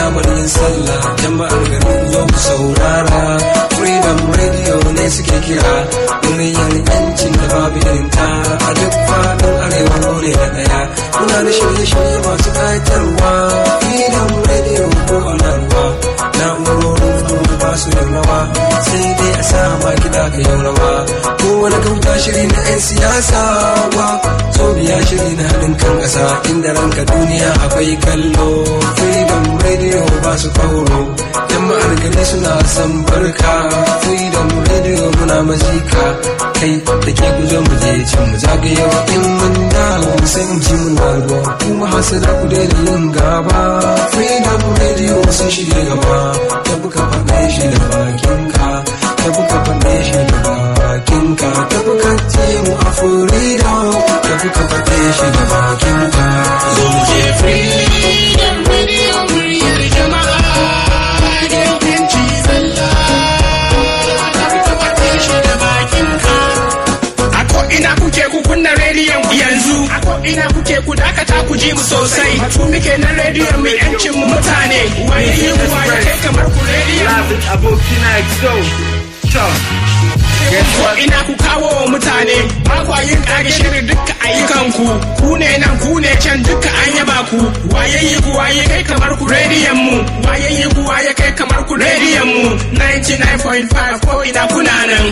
alamar yin sallah jama'ar garin zo ku saurara freedom radio ne suke kira muryar yancin da babu irinta a duk faɗin arewa mu ne na ɗaya muna da shirye-shirye masu ƙayatarwa freedom radio ko alarwa na'urorin mu ba su da rawa sai dai a sa ma kiɗa ka yau rawa ko wani kauta shiri na 'yan siyasa wa so biya shiri na haɗin kan ƙasa inda ranka duniya akwai kallo freedom radio ba su kauro jama'ar gari suna son barka freedom radio muna mazika kai da ke guzo mu je can mu zagayewa in mun dawo sai mu ji mun ruwa kuma hasada ku daina yin gaba freedom radio sun shige gaba ta buka faɗe shi da bakinka ta buka faɗe shi da bakinka ta buka ce mu a freedom ta buka faɗe shi da bakinka Zo mu je Freedom Radio muryar jama'a da yanci zalla. Ka faɗe shi da bakinka. A ko ina kuke ku kunna rediyon ku yanzu. A ko ina kuke ku dakata ku ji mu sosai. Batu muke na rediyon mu yancin mu mutane. Waye yi kuwa ya kai kamar ku rediyon. Labin abokina XO. To. Guess Ko what? ina ku kawo wa mutane ba kwa yin kage shirin duka ayyukanku ku ne nan ku ne can duka an yaba ku waye yi ku waye kai kamar ku rediyon mu waye yi ku waye kai kamar ku rediyon mu 99.5 ko ina kuna nan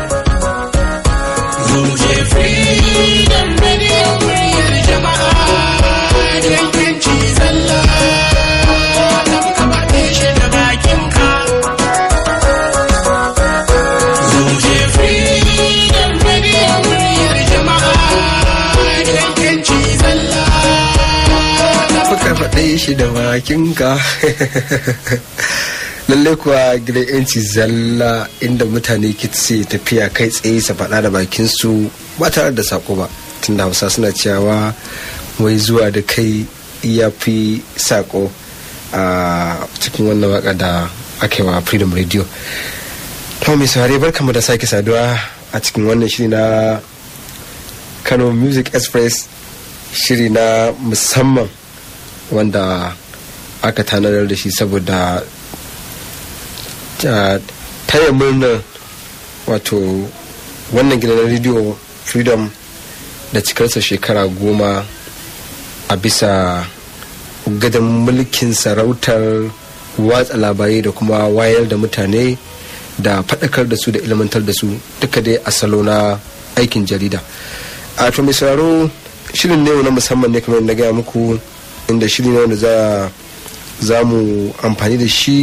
zo mu je freedom radio muryar jama'a da yanci zalla ka fi kama shi da bakinka Zo mu je Freedom Radio muryar jama'a da yanci zalla. Fuka faɗe shi da bakinka. Lallai kuwa gidan yanci zalla inda mutane kitse tafiya kai tsaye su faɗa da bakinsu ba tare da sako ba. Tunda Hausa suna cewa wai zuwa da kai ya fi sako a cikin wannan waka da aka yi wa Freedom Radio. To mai saurare barkamu da sake saduwa a cikin wannan shiri na Kano Music Express shiri na musamman wanda aka tanadar da shi saboda ta- taya murnar wato wannan gidan rediyo freedom da cikarsa shekara goma a bisa gadon mulkin sarautar watsa labarai da kuma wayar da mutane da faɗakar da su da ilmantar da su duka dai a salo na aikin jarida a to mai sauraro shirin ne na musamman ne kamar yadda na gaya muku inda shiri ne wanda za za mu amfani da shi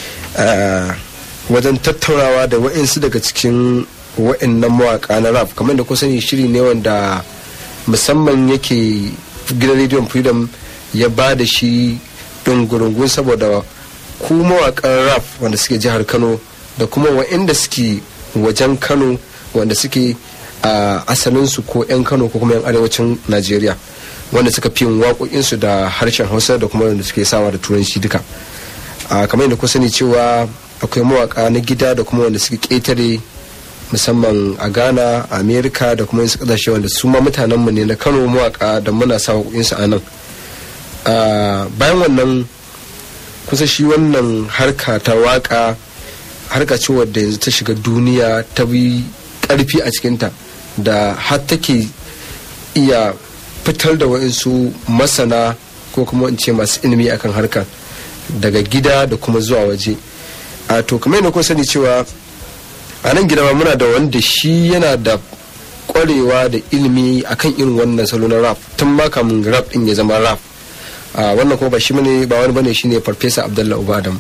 ah, wajen tattaunawa da wa'insu daga cikin wa'innan mawaka na rap kamar da kusa shiri ne wanda musamman yake gidan rediyon freedom ya ba da shi ɗungurungun saboda ku mawakan rap wanda suke jihar kano da kuma wa'inda suke wajen kano wanda suke a asalinsu ko 'yan kano ko kuma 'yan arewacin najeriya wanda suka fi yin waƙoƙinsu da harshen hausa da kuma wanda suke sawa da turanci duka a kamar yadda ku sani cewa akwai mawaka na gida da kuma wanda suke ƙetare musamman a ghana a america da kuma wasu ƙasashe wanda su ma mutanenmu ne na kano mawaka da muna sa waƙoƙinsu a nan Ah, bayan wannan kusa shi wannan harka ta waka harka ce wadda yanzu ta shiga duniya ta bi karfi a cikinta da har take iya fitar da wa'insu masana ko kuma in ce masu ilimi akan harkar daga gida da kuma zuwa waje a to kamar yadda kun sani cewa a nan gida ma muna da wanda shi yana da kwarewa da ilimi akan irin wannan salo na rap tun ma kamun rap din ya zama rap a wannan kuma ba shi bane ba wani bane shine farfesa abdullahi ubadam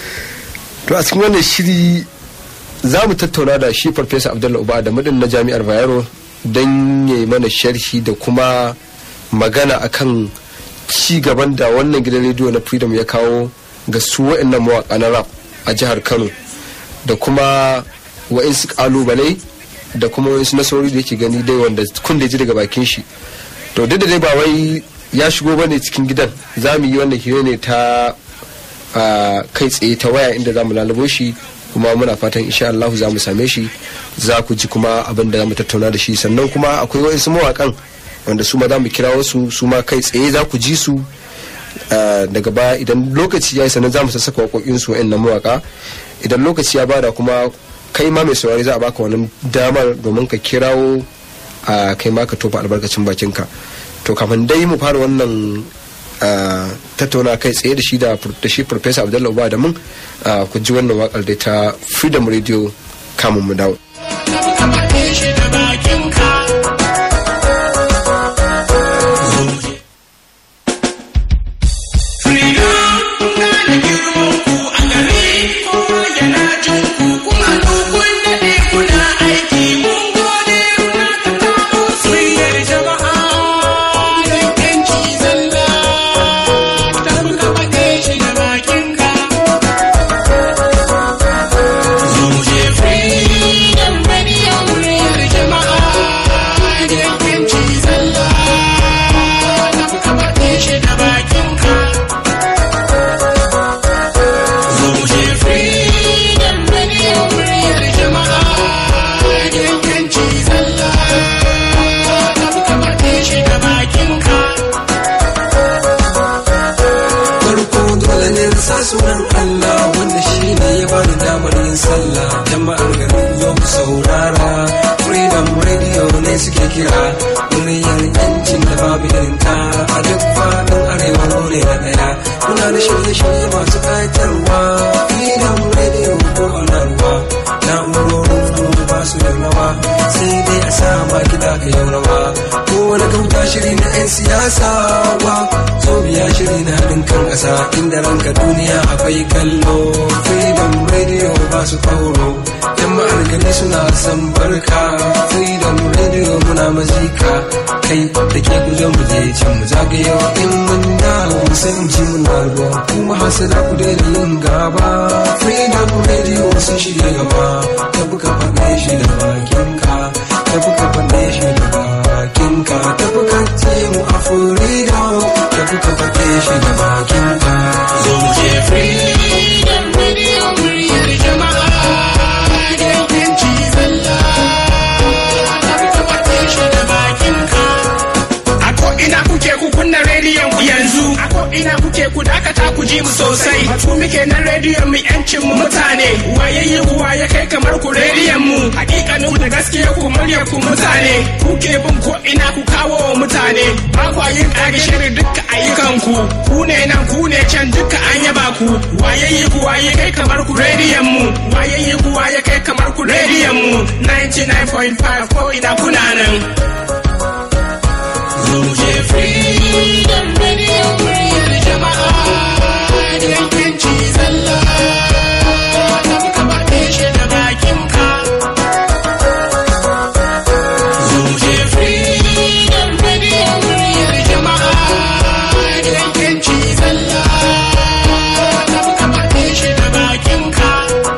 to a cikin wannan shiri za mu tattauna da shi farfesa abdullahi ubadam din na jami'ar bayero don ya yi mana sharhi da kuma magana akan ci gaban da wannan gidan rediyo na freedom ya kawo ga su wa'annan mawaka na rap a jihar kano da kuma wa'insu kalubale da kuma wa'insu nasarori da yake gani dai wanda kun da ji daga bakin shi to duk da dai ba wai ya shigo bane cikin gidan za mu yi wannan hira ne ta a, kai tsaye ta waya inda za mu lalubo shi kuma muna fatan insha Allah za mu same shi za ku ji kuma abin da za mu tattauna da shi sannan kuma akwai wa'insu mawakan wanda su ma za mu kira wasu su ma kai tsaye za ku ji su ah, daga baya idan lokaci ya yi sannan za mu sassaka waƙoƙin su wa'annan mawaƙa idan lokaci ya bada kuma kai ma mai saurari za a baka wannan damar domin ka kirawo a kai ma ka tofa albarkacin bakinka to kafin dai mu fara wannan ah, tattauna kai tsaye da shi da da shi professor abdullahi uba da mun ah, ku ji wannan wakar dai ta freedom radio kamun mu dawo ka faɗe shi da bakinka. Freedom, na da girman ku a gare kowa yana jin ku kuma dukun daɗe kuna aiki mun gode kuna ta kawo soyayyar jama'a gidan yanci zalla ta ka faɗe shi da bakinka. Zo mu je freedom radio muryar jama'a gidan yanci zalla ta ka faɗe shi da bakinka. Zo mu je freedom radio muryar jama'a gidan yanci zalla ta ka faɗe shi da bakinka. farko dole ne na sa sunan Allah wanda shi ne ya bani damar yin sallah jama'ar garin yau ku saurara freedom radio ne suke kira muryar yancin da babu irinta a duk faɗin arewa mu ne na ɗaya muna da shirye-shirye masu ƙayatarwa freedom radio ko ana ruwa na'urorin mu ba su da rawa sai dai a sa ma kiɗa ka yau rawa ko wani kauta shiri na 'yan siyasa wa so biya shiri na haɗin kan ƙasa inda ranka duniya akwai kallo freedom radio ba su kauro yan ma'argani suna san barka freedom radio muna mazika kai da ke guje mu je can mu zagayo in mun dawo mu san ji muna ruwa kuma hasada ku daina yin gaba freedom radio sun shirya gaba ta buka faɗe shi da bakinka ta buka faɗe shi da bakinka ta buka ce mu a freedom ta buka faɗe shi da bakinka Zo mu je freedom radio muryar jama'a gidan yanci zalla ka faɗe shi da bakinka. A ko ina kuke ku kunna rediyon ku yanzu. A ko ina kuke ku dakata ku ji mu sosai. Batu muke na rediyon mu yancin mu mutane. Wayayye kuwa ya kai kamar ku rediyon mu. Hakikanin ku da gaskiya ku muryar ku mutane. Kuke bin ko ina ku kawo wa mutane. Ba kwa yin ƙage shirin dukkan ayyukan ku. Ku ne nan ku ne can duka an yaba ku. Wayayye kuwa ya kai kamar ku rediyon mu. Wayayye kuwa ya kai kamar ku rediyon mu. 99.5 ko ina kuna nan. Zo mu je freedom radio muryar jama'a gidan yanci zalla ta ka faɗe shi da bakinka. Zo mu je freedom radio muryar jama'a gidan yanci zalla ta ka faɗe shi da bakinka.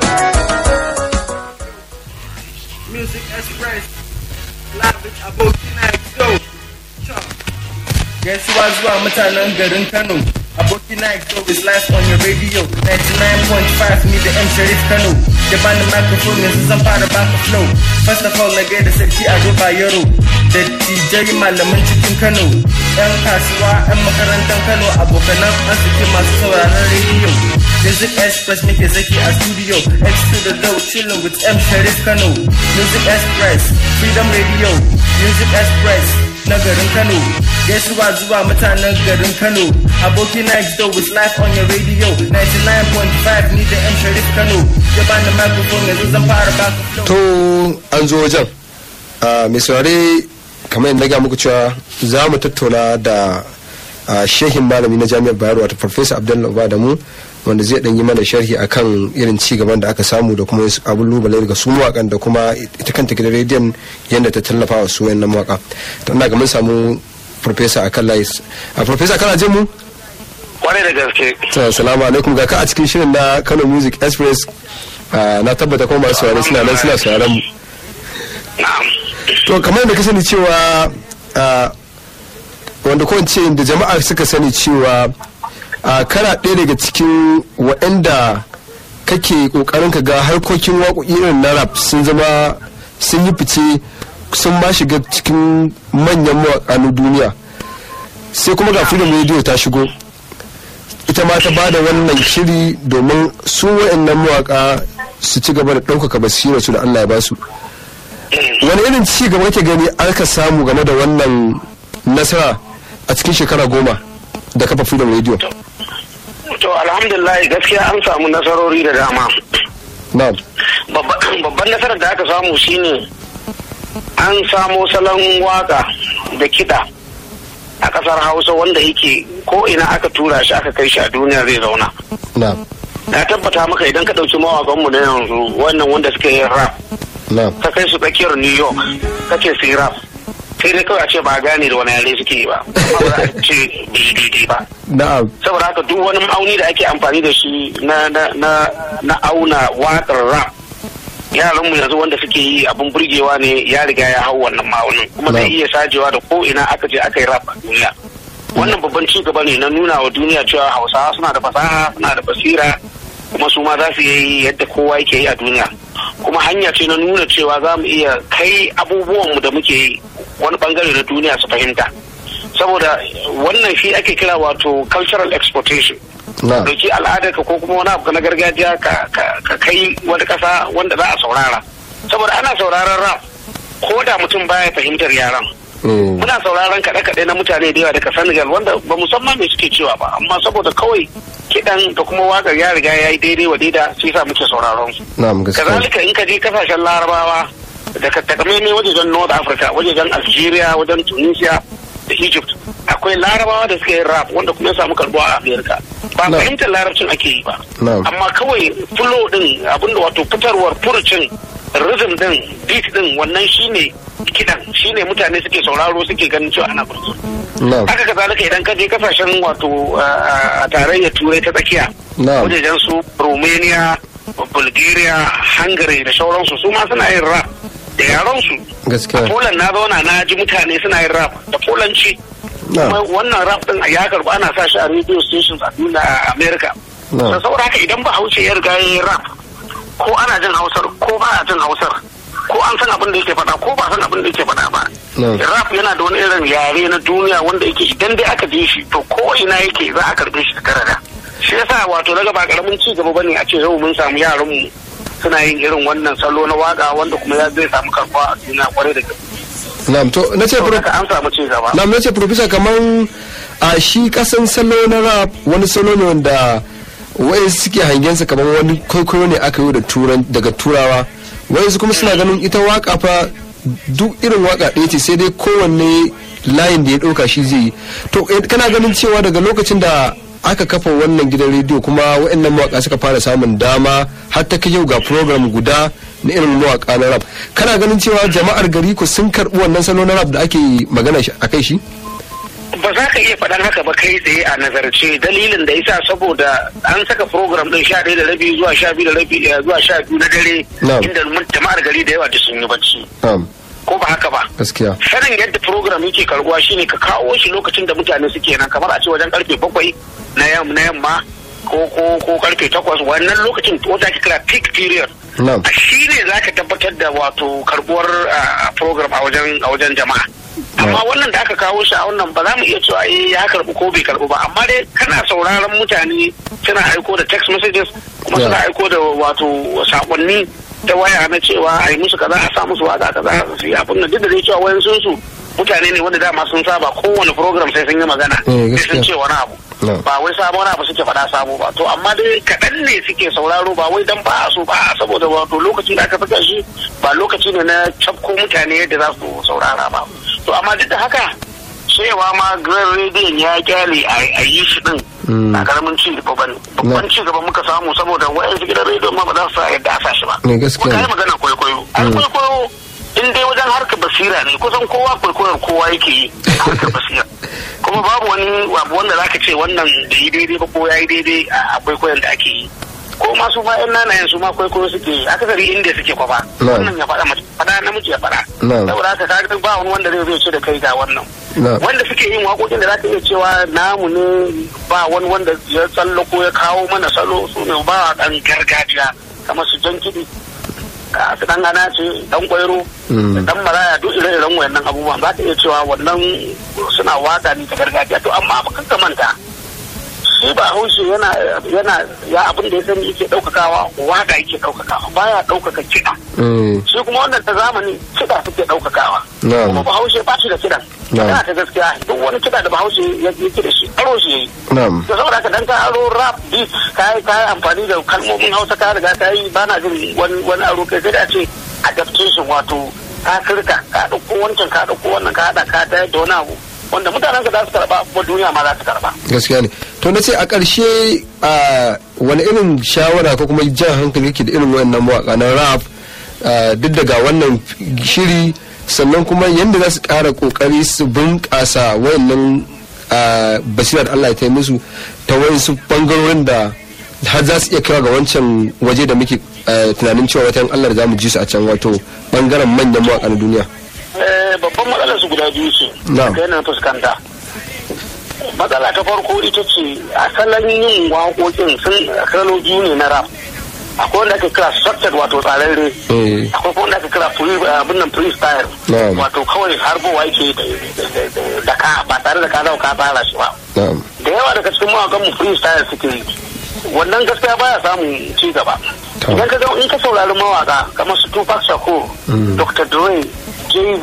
Music Express. Live with Abokina Exo. Chop. Gaisuwa zuwa mutanen garin Kano. Abokina Exo is live on your radio. 99.5 ni da M Sharif Kano. Da bani microphone yanzu zan fara baka flow. First of all na gaida sarki Ado Bayero. Da DJ malaman cikin Kano. Yan kasuwa, yan makarantar Kano, abokanan arziki masu sauraron radio. Music Express muke zaki a studio. X to the dough, chilling with M Sharif Kano. Music Express, Freedom Radio. Music Express, na garin Kano. Gaisuwa zuwa mutanen garin Kano. Aboki Next Door is live on your radio. 99.5 ni da M Sharif Kano. Ya bani microphone yanzu zan fara baka flow. to an zo wajen Ah, mai saurare kamar yadda na ga muku cewa za mu tattauna da ah, shehin malami na jami'ar bayero wato farfesa abdullahi uba da mu wanda zai dan yi mana sharhi akan irin ci gaban da aka samu da kuma wasu abubuwa daga su mawakan da kuma ita kanta gidan rediyon yadda ta tallafa wa su wayannan mawaka to ina ga mun samu farfesa akan layi a farfesa kana jin mu kwarai da gaske to assalamu alaikum ga ka a cikin shirin na Kano Music Express Ah, na tabbata kuma masu saurare suna nan suna sauraron mu na'am to kamar da ka sani cewa ah, wanda ko in ce da jama'a suka sani cewa ah, kana ɗaya daga cikin waɗanda kake ƙoƙarin ka ga harkokin waƙoƙi irin na rap sun zama sun yi fice sun ba shiga cikin manyan mawaƙa na duniya sai kuma ga freedom radio ta shigo ita ma ta bada wannan shiri domin su wa'annan mawaka su ci gaba da ɗaukaka basira su da Allah ya ba su wani irin ci gaba kake gani aka samu game da wannan nasara a cikin shekara goma da kafa freedom radio to alhamdulillah gaskiya an samu nasarori da dama na'am Babba- babban nasarar da aka samu shine an samo salon waka da kiɗa a ƙasar hausa wanda yake ko ina aka tura shi aka kai shi a duniya zai zauna na'am na tabbata maka idan ka ɗauki mawaƙanmu na yanzu wannan wanda suka yi rap na'am ka kai su tsakiyar new york kace su yi rap sai dai kawai a ce ba a gane da wani yare suke yi ba amma ba za a ce daidai ba na'am saboda haka duk wani ma'auni da ake amfani da shi na na na na auna waƙar rap yaran mu yanzu wanda suke yi abun burgewa ne ya riga ya hau wannan ma'aunin kuma zai Na'am. iya sajewa da ko ina aka je aka yi rap a duniya wannan babban ci gaba ne na nuna wa duniya cewa hausawa suna da fasaha suna da basira kuma su ma za su yi yadda kowa yake yi a duniya kuma hanya ce na nuna cewa za mu iya kai abubuwanmu da muke yi wani bangare na duniya su fahimta saboda wannan shi ake kira wato cultural exportation na'am dauki al'adarka ko kuma wani abu na gargajiya ka ka- ka kai wani kasa wanda za a saurara saboda ana sauraron rap ko da mutum baya fahimtar yaran Mm, muna sauraron kaɗe-kaɗe na mutane da yawa daga Senegal wanda ba musamman me suke cewa ba amma saboda kawai kiɗan da kuma waƙar ya riga ya yi daidai wa daida shi sa muke sauraron su na'am gaskiya kazalika in ka je kasashen larabawa da ka takamaimai wajejen north africa wajejen algeria wajen tunisia da egypt akwai larabawa da suka yi rap wanda kuma ya samu karbuwa a america ba Na. fahimtar larabcin ake yi ba Na. amma kawai flow din abinda wato fitarwar furucin rhythm din beat din wannan shine kidan shine mutane suke sauraro suke ganin cewa ana burge na'am haka kazalika idan ka je kasashen wato a tarayyar turai ta tsakiya Na'am. wajejen su romania bulgaria hungary da sauransu su ma suna yin rap da yaransu a gaskiya poland na zauna na ji mutane suna yin rap da polanci Na'am. kuma wannan rap din ya karbu ana sa shi a radio stations a duniya a america Na'am. so saboda haka idan ba hausa ya riga ya yi rap ko ana jin hausar ko ba a jin hausar ko an san abin da yake faɗa ko ba san abin da yake faɗa ba Na'am. rap yana da wani irin yare na duniya wanda yake idan dai aka ji shi to ko ina yake za a karbe shi da karada shi yasa wato daga ba karamin ci gaba bane a ce yau mun samu yaran mu suna yin irin wannan salo na waka wanda kuma ya zai samu karbuwa a duniya kwarai da gaske na'am to na ce saboda haka an samu ci gaba na mace profesa kaman a shi kasan salo na rap wani salo ne wanda wai suke hangensa kamar wani kwaikwayo ne aka yi da turan daga turawa wai su kuma suna ganin ita waka fa duk irin waka ɗaya ce sai dai kowanne layin da ya ɗauka shi zai yi to eh, kana ganin cewa daga lokacin da aka kafa wannan gidan rediyo kuma waɗannan mawaka suka fara samun dama har ta kai yau ga program guda na irin mawaka na rap kana ganin cewa jama'ar gari ku sun karɓi wannan salo na rap da ake magana shi- a kai shi ba za ka iya faɗan haka ba kai tsaye a nazarce dalilin da yasa saboda an saka program din sha ɗaya da rabi zuwa sha biyu da rabi eh, zuwa sha biyu na dare Na'am. inda mun- jama'ar gari da yawa da sun yi bacci na'am ko ba haka ba gaskiya sanin yadda program yake karbuwa shine ka kawo shi lokacin da mutane suke nan kamar a ce wajen karfe bakwai na yam- na yamma ko ko ko karfe takwas wannan lokacin wata ake kira peak period na'am a shi ne za ka tabbatar da wato karbuwar ah, program a wajen a wajen jama'a amma wannan da aka kawo shi a wannan ba za mu iya cewa eh ya karbu ko bai karbu ba amma dai kana sauraron mutane suna aiko da text messages kuma Yeah. suna aiko da wato sakonni ta waya na cewa a yi musu kaza a sa musu waka kaza su yi abin nan duk da dai cewa wayan sun su mutane ne wanda dama sun saba kowane program sai sun yi magana Eh, sai sun gaskiya. ce wani abu No. ba wai sabon abu suke faɗa sabo ba to amma dai kaɗan ne suke sauraro ba wai dan ba a so ba a saboda wato lokacin da aka saka shi ba lokaci ne na cafko mutane yadda za su saurara ba to amma duk da haka cewa ma grand rediyon ya kyale a a yi shi din Mm. a karamin ci gaba bane babban ci gaba muka samu saboda wayansu gidan rediyon ma ba za su sa yadda a sa shi ba Ne, gaskiya Kuma ne. kai magana kwaikwayo an kwaikwayo in dai wajen harkar basira ne kusan kowa kwaikwayar kowa yake yi a harkar basira kuma babu wani abu wanda zaka ce wannan da yi daidai ba ko ya yi daidai a kwaikwayon da ake yi ko masu ma yan nanayen su ma kwaikwayo suke yi akasari inda suke kwafa Na'am. wannan ya faɗa mace faɗa namiji ya faɗa Na'am. saboda haka kaga ba wani wanda zai zai ce da kai ga wannan Na'am. wanda suke yin waƙoƙin da za ka iya cewa namu ne ba wani wanda ya tsallako ya kawo mana salo su ne ba ɗan gargajiya kamar su jan kiɗi a su ɗan ana ce ɗan ƙwairo Mm. da ɗan maraya duk ire-iren wayannan abubuwan za ka iya cewa wannan suna waƙa ne ta gargajiya to amma ba ka manta shi ba haushe yana yana ya abin da ya sani yake ɗaukakawa waka yake ɗaukakawa baya ɗaukaka kiɗa Mm. shi kuma wannan ta zamani kiɗa suke ɗaukakawa Na'am. kuma bahaushe ba shi da kiɗan Na'am. yana ta gaskiya duk wani kiɗa da bahaushe ya yake da shi aro shi yayi Na'am. da saboda ka dan ka aro rap beat ka yi ka yi amfani da kalmomin hausa ka riga ka yi ba na jin wani wani aro kai sai da ce adaptation wato ka kirka ka ɗauko wancan ka ɗauko wannan ka haɗa ka tayar da wani abu wanda mutanen ka za su karɓa kuma duniya ma za su karɓa. gaskiya ne to na ce a ƙarshe a wani irin shawara ko kuma jan hankali yake da irin wayannan mawaka na rap a, duk daga wannan shiri sannan kuma yadda za su ƙara ƙoƙari su bunƙasa wayannan a, basirar da Allah ya tai musu ta wayansu bangarorin da har za su iya kaiwa ga wancan waje da muke a, tunanin cewa watan Allah da za mu ji su a can wato bangaren manyan mawaka na duniya Eh, babban matsalar su guda biyu ce Na'am. da yana fuskanta matsala ta farko ita ce asalin yin waƙoƙin sun salo biyu ne na rap akwai wanda ake kira structured wato tsararre Eh. akwai kuma wanda ake kira free abin nan freestyle Na'am. wato kawai harbowa yake da- da- da- da ka ba tare da ka zau ka tsara shi ba na'am da yawa daga cikin mawakan mu freestyle suke yi wannan gaskiya baya samun ci gaba To. idan ka ga in ka saurari mawaka kamar su Tupac Shakur Dr. Dre Jay-Z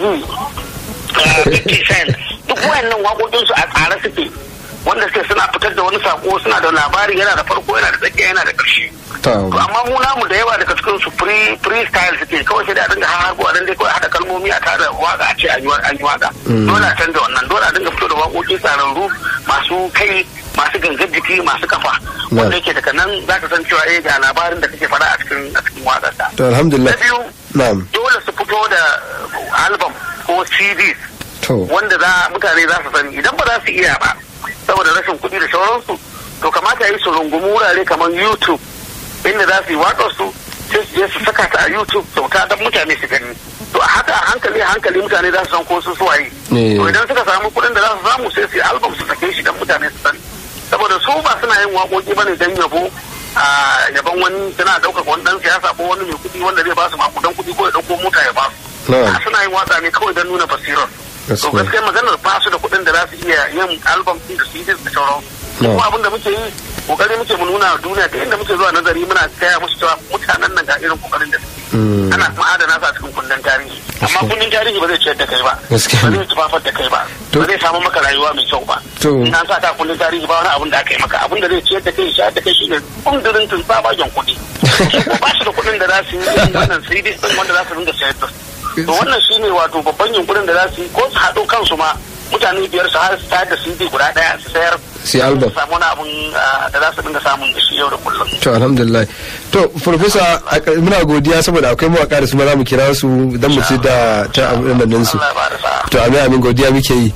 uh, 50 Cent duk wayannan waƙoƙin su a tsare suke wanda suke suna fitar da wani sako suna da labari yana da farko yana da tsakiya yana da ƙarshe ta to amma mu namu da yawa daga cikin su free freestyle suke kawai sai da a dinga hargo a dinga kawai hada kalmomi a tare waka a ce an yi wa- an yi waka dole a canza wannan dole a dinga fito da waƙoƙi tsararru masu kai masu gangar jiki masu kafa wanda yake daga nan za ka san cewa eh ga labarin da kake faɗa a cikin a cikin waƙar ta to alhamdulillah na biyu na'am dole su fito da album ko CDs to wanda za mutane za su sani idan ba za su iya ba saboda rashin kuɗi da sauransu to kamata yi su rungumi wurare kamar youtube inda za su yi waƙar su sai su je su saka ta a youtube kyauta don mutane su gani to a haka a hankali a hankali mutane za su san ko su suwaye Eh. to idan suka samu kuɗin da za su samu sai su yi album su sake shi don mutane su sani saboda su ba suna yin waƙoƙi bane don yabo a yaban wani suna ɗaukaka wani ɗan siyasa ko wani mai kuɗi wanda zai ba su makudan kuɗi ko ya ɗauko mota ya ba su Na'am. a suna yin waka ne kawai don nuna basirar to Gaskiya. gaskiya maganar ba su da kuɗin da za su iya yin album din da CDs da sauran No. kuma abin da muke yi kokari muke mu nuna wa duniya da inda muke zuwa nazari muna gaya musu cewa mutanen nan ga irin kokarin da suke Mm. ana kuma adana su a cikin kundin tarihi amma kundin tarihi ba zai ciyar da kai ba Gaskiya. ba zai tufafar da kai ba To- ba zai samu maka rayuwa mai kyau ba To- in an sa ta kundin tarihi ba wani abin da aka yi maka abin da zai ciyar da kai shayar da kai shine kundirin tun tsabagen kuɗi su ko ba su da kuɗin da za su yi irin wannan CDs din wanda za su dinga sayar da su to wannan shine wato babban yunkurin da za su yi ko su haɗo kansu ma mutane biyar su har su tayar da CD guda ɗaya su sayar Su yi album. su samu wani abun ah, da za su dinga samun da shi yau da kullum to alhamdulillah to professor a ƙar- muna godiya saboda akwai mawaka da su ma za mu kira su don mu ci da ta abin nan su Allah ya ba da sa'a to amin amin godiya muke yi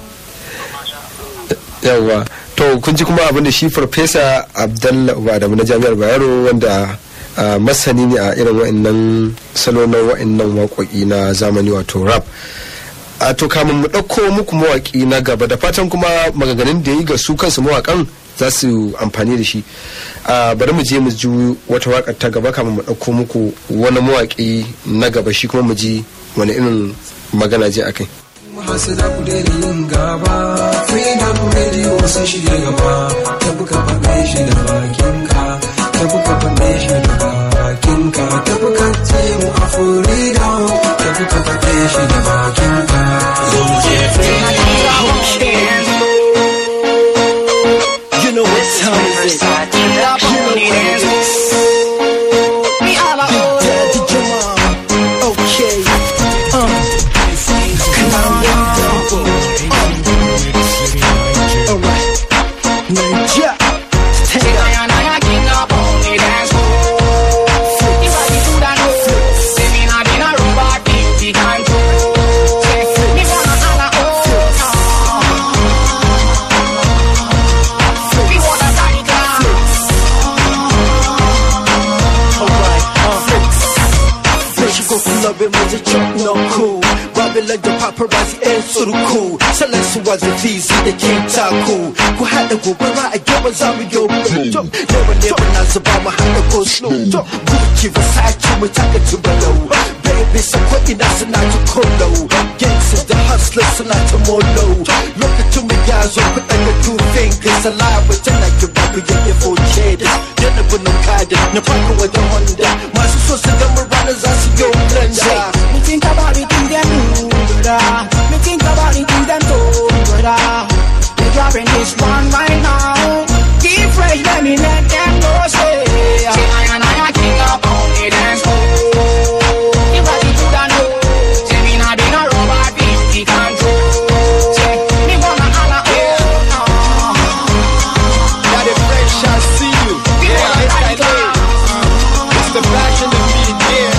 yawwa to kun ji kuma abin da shi farfesa abdallah adamu na jami'ar bayero wanda ah, masani ne a irin wa'annan salo na wa'annan waƙoƙi na zamani wato rap a to kamun mu ɗauko muku mawaƙi na gaba da fatan kuma maganganun da ya yi ga su kansu mawaƙan za su amfani da shi a bari mu je mu ji wata waƙar ta gaba kamun mu ɗauko muku wani mawaƙi na gaba shi kuma mu ji wani irin magana je a kai masu da ku daina yin gaba freedom radio sun shige gaba ta buka faɗe shi da bakinka ta buka faɗe shi da bakinka ta buka ce mu a freedom ta buka faɗe shi da bakinka zo mu je You know what time is it? Daddy Jamal. Okay. Uh. Alright. Ninja. Take it. Alright. Uh. Fresh go clubbing with the truck, no cool. Robbing like the paparazzi and sort of cool. Select su was the VZ, the king taku. Ku haɗa gobara a gaba za mu yo blue. Never never na zuba mu haɗa go slow. Gucci Versace mu taka tubalau. Bai bisa ko ina suna ta kolo gangsters da hustlers suna ta molo lokacin mu ya zo ku daga two fingers alive wajen na ki ba ku yake for cheddar yana bunin kada na farko wajen honda masu so su gama ranar za su yi blender Me think about the things them do, brother. Me think about the things them do, brother. They dropping this one right now. Keep fresh, let me let them know, say. Say I and I are king up on the dance floor. If I see you don't know, say me not been a robot, be the control. Say me wanna holla, oh no. Got it fresh, I see you. Yeah, it's that lit. It's the passion of me, yeah.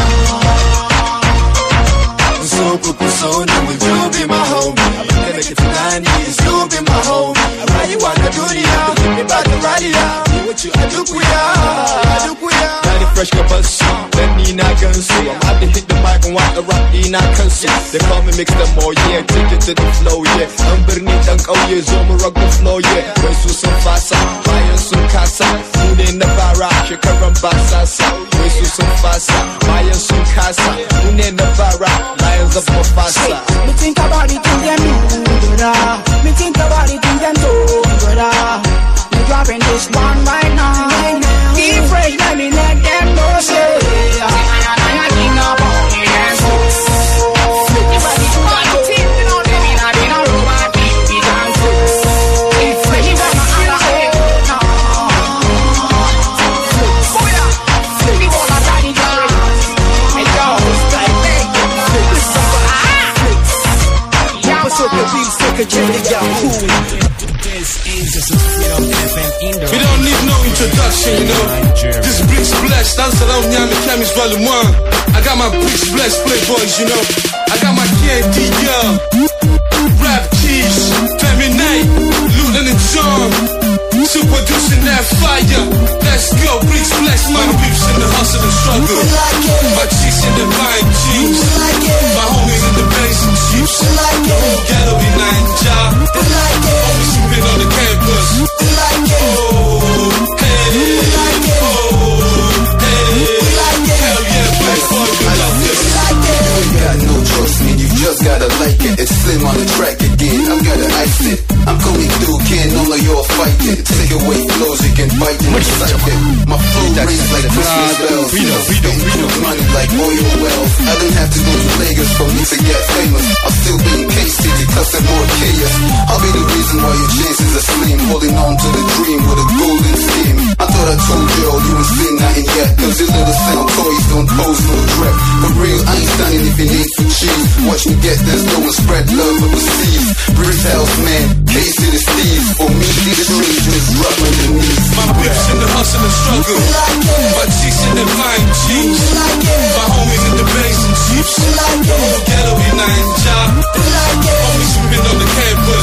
So good, so new, will you be my homie? I'm gonna get to 90, is you be my homie? I ride you on the dunya, give me back the radio. You what you, I do kuya, I do kuya. Got it fresh, kabassu, then ni na gansu. I'm about to hit the mic and walk the rock, ni na kansu. They call me mix them more, yeah, take it to the flow, yeah. An birni dan kauye, zo mu rock the flow, yeah. Wai su sun fasa, bayan sun kasa, mu ne na fara, shekaran ba sasa. Wai su sun fasa, bayan sun kasa, mu ne na fara, lions of Mufasa. Me think about the things them do, brother. Me think about the things them do, brother. Me dropping this one right now. Keep fresh, let me let them know, say. I and I are king up on the dance floor. If I see you on the team, you know, say me not been a robot, be the control. Keep fresh, you wanna holla, oh, no. Booyah. Me wanna daddy girl. Hey, yo, style, hey, ah. So the beats take a journey, Yahoo. We don't need no introduction, you know. This bricks blessed, dancer down Nyami Camis Volume 1. I got my bricks blessed playboys, you know. I got my KD, yeah. Rap keys, Femi Night, Luton and John. Still producing that fire. Let's go, bricks blessed, my beefs in the hustle and struggle. My cheeks in the vine jeans. My homies in the bass and jeeps. Ghetto in nine job. Always been on the campus. Oh, hey, oh, hey. Hell yeah, playboy, we love this. You got no choice, man. You just gotta like it. It's slim on the track again. I'm gonna ice it. I'm coming through, can't all of y'all fight it. Take away flows, you can bite it. Recite it. My flow rings like Christmas bells. Freedom, freedom, freedom. Money like oil wells. I don't have to go to Lagos for me to get famous. I'm still being K-City, cussing more chaos. I'll be the reason why your chances are slim. Holding on to the dream with a golden scheme. I thought I told you all you ain't seen nothing yet. Cause your little sound toys don't pose no threat. For real, I ain't standing if you need for cheese. Watch me get this, no one spread love overseas. British house man, case to the Steve. For me, the streets just rough underneath. My beefs in the hustle and struggle. My cheeks in the vine jeans. My homies in the bass and jeeps. Ghetto in nine job. Always been on the campus.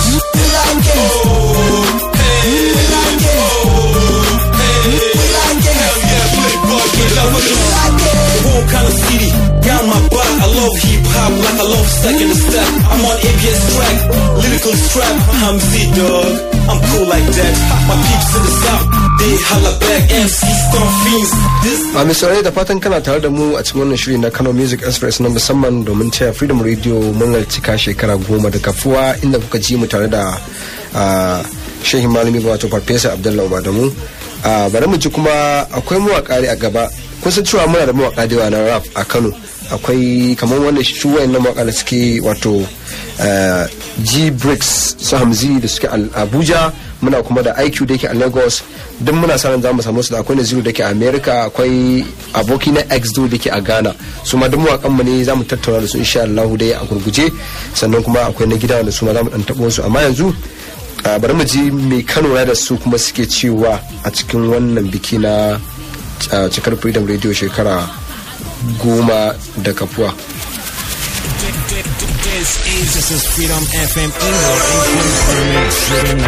Oh, hey, oh, hey. Hell yeah, playboy, we love this. Whole kind of city, got my butt. I love hip hop like I love second step. I'm on ABS track, lyrical strap. I'm Z dog, I'm cool like that. My peeps in the south, they holla back. MC Stone Fiends, this a misalai da fatan kana tare da mu a cikin wannan shiri na kano music express na musamman domin taya freedom radio murnar cika shekara goma da kafuwa inda kuka ji mu tare da ah, shehin malami wato farfesa abdullahi madamu Ah, bari mu ji kuma akwai mawaka a gaba kun san cewa muna da mawaka da yawa na rap a kano akwai kamar wannan shi wayannan mawaka da suke wato ah, g bricks su hamzi da suke a abuja muna kuma da iq da yake a lagos duk muna sa ran za mu samu su da akwai naziru da ke a america akwai aboki na xdo da ke a ghana su ma duk mawakan mu ne za mu tattauna da su insha allahu dai a gurguje sannan kuma akwai na gida da su ma za mu dan tabo su amma yanzu a bari mu ji mai kano da su kuma suke cewa a cikin wannan biki na a, cikar freedom radio shekara goma da kafuwa This is this is Freedom FM Indoor Information Shooting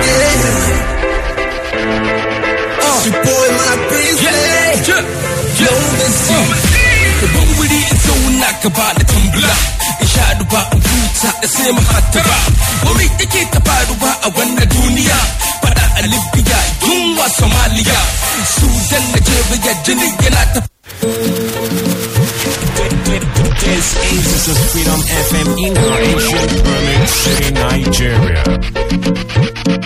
It's your boy, my princess. No mistake. Babban wuri in zauna ka ba da tumbula in sha duba in huta da sai mu hata ba wani take ta faruwa a wannan duniya fada a libya yunwa somaliya sudan nigeria jini yana ta This is this is Freedom FM in the Asian Berlin City, Nigeria.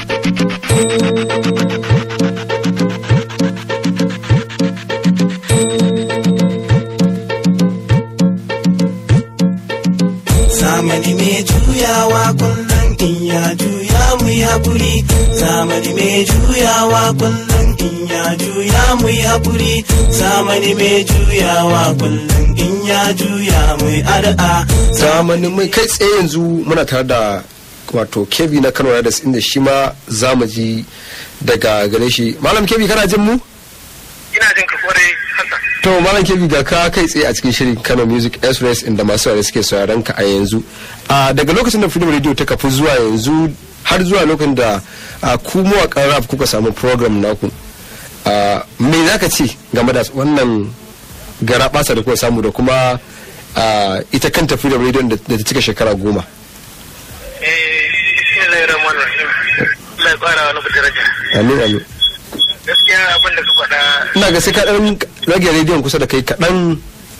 zamani mai juyawa kullum in ya juya mu yi haƙuri zamani mai juyawa kullum in ya juya mu yi haƙuri zamani mai juyawa kullum in ya juya mu yi addu'a zamanin mai kai tsaye yanzu muna tare da wato kebi na kano da inda shi ma za mu ji daga gare shi malam kebi kana jin mu ina jin ka kwarai hassan to malam kebi ga ka kai tsaye a cikin shirin kano music express inda masu saurare suke sauraron ka a yanzu a daga lokacin da freedom radio ta kafu zuwa yanzu har zuwa lokacin da a, ku mawaƙan rap kuka samu program naku a, me za ka ce game da wannan gara basa da kuka samu da kuma a, ita kanta freedom radio da da ta cika shekara goma eh bismillahir rahmanir rahim Allah ya ƙara wani daraja amin amin gaskiya abin da ka faɗa ina ga sai ka dan rage rediyon kusa da kai kaɗan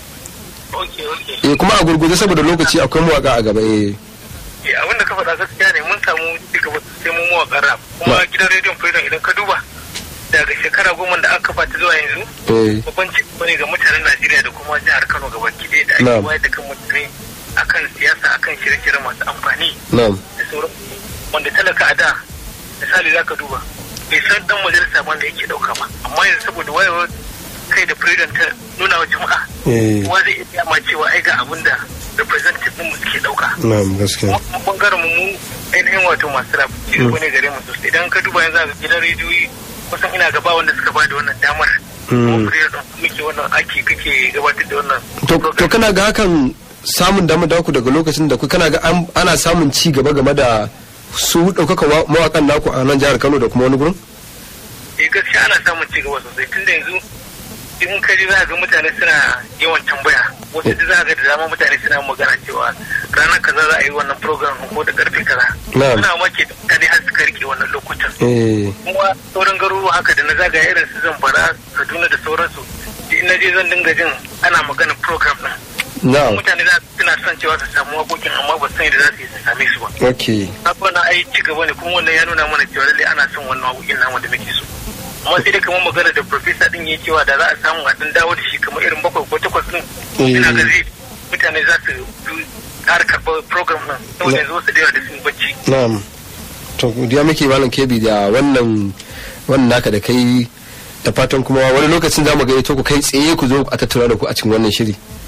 okay okay eh kuma a gurguje saboda lokaci akwai mawaka a gaba eh eh abin da ka faɗa gaskiya ne mun samu cigaba sai mun mawaƙa rap kuma Ma- gidan rediyon freedom idan ka duba daga shekara goma da aka kafa ta zuwa yanzu eh babban cigaba ne ga mutanen Najeriya da kuma jihar Kano gaba ɗaya da ake Na'am. wayar da kan mutane akan siyasa akan shirye-shirye masu amfani na'am da sauran wanda talaka a da misali za ka duba bai san dan majalisa ma da yake dauka ba amma yanzu saboda wayewar kai da president ta nuna wa jama'a eh kowa zai iya ma cewa ai ga abin da representative din mu suke dauka na'am gaskiya kuma bangaren mu mu ainihin wato masu rap ci gaba ne gare mu sosai idan ka duba yanzu a gidan rediyoyi kusan ina gaba wanda suka ba da wannan damar kuma president muke wannan aiki kake gabatar da wannan to to kana ga hakan samun damar daku daga lokacin da ku kana ga an- ana samun ci gaba game da su ɗaukaka wa- mawakan naku a nan jihar Kano da kuma wani gurin eh gaskiya ana samun ci gaba sosai tun da yanzu in ka ji za ga mutane suna yawan tambaya wasu da za ga da dama mutane suna magana cewa ranar kaza za a yi wannan program ko da karfe kaza Na'am. suna make da mutane har suka rike wannan lokutan eh kuma sauran garuruwa haka da na zagaya irin su zamfara kaduna da sauransu in na je zan dinga jin ana magana program din na'am mutane za suna son cewa su samu waƙoƙin amma ba su san yadda za su yi su same su ba okay haka wannan ai ci gaba ne kuma wannan ya nuna mana cewa lallai ana son wannan waƙoƙin namu da muke so amma sai dai kamar magana da profesa din ya cewa da za a samu a dan dawo da shi kamar irin bakwai ko takwas din Eh. ina ga zai mutane za su fi ƙara karɓar program din saboda yanzu wasu da yawa da sun bacci na'am to godiya muke malam kebi da wannan wannan naka da kai da fatan kuma wani lokacin za mu gayyato ku kai tsaye ku zo a tattauna da ku a cikin wannan shiri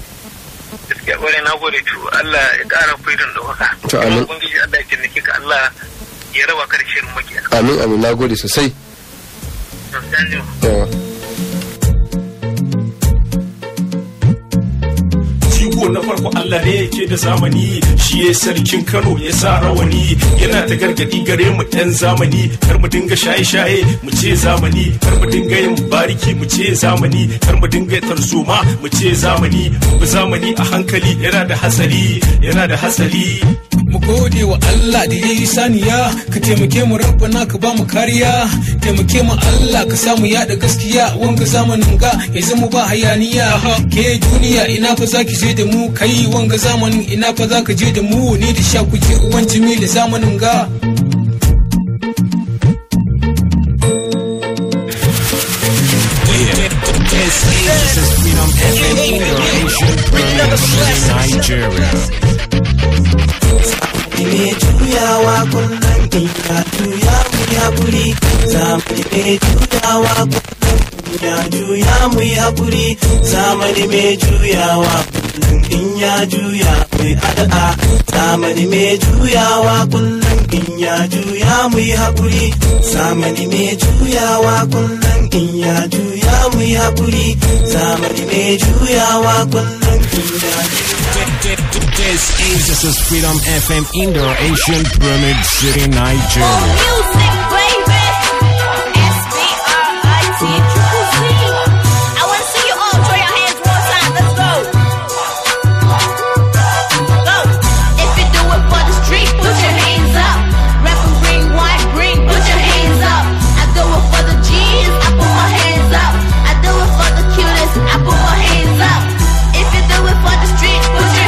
gaskiya ƙwarai na gode to Allah ya ƙara freedom da waka To, amin. kuma ubangiji Allah ya taimake ka Allah ya raba ka da shirin makiya amin amin na gode sosai to sai an jima. yawa Jigo na farko Allah ne yake da zamani shi ya sarkin Kano ya sa rawani yana ta gargadi gare mu ɗan zamani kar mu dinga shaye-shaye mu ce zamani kar mu dinga yin bariki mu ce zamani kar mu dinga tarzoma mu ce zamani mu bi zamani a hankali yana da hasali yana da hasali mu gode wa Allah da ya yi saniya ka taimake mu rabbana ka ba mu kariya taimake mu Allah ka samu yada gaskiya wanga zamanin ga ya zama ba hayaniya ke duniya ina fa zaki je da mu kai wanga zamanin ina fa zaka je da mu ni da sha kuke uwan jimi da zamanin ga This is Freedom FM in the Asian Berlin City, Nigeria. me juyawa kullum in ya juya mu ya guri zamani me juyawa kullum in ya juya mu ya guri zamani me juyawa kullum in ya juya mu addu'a zamani me juyawa kullum in ya juya mu haƙuri zamani me juyawa kullum in ya juya mu haƙuri zamani me juyawa kullum in ya juya This is this is Freedom FM in the Asian Pyramid City, Nigeria. music, baby. S-B-R-I-T, triple C. I want to see you all throw your hands one time. Let's go. Go. If you do it for the street, put your hands up. Rapper green, white, green, put your hands up. I do it for the G's, I put my hands up. I do it for the cutest, I put my hands up. If you do it for the street, put your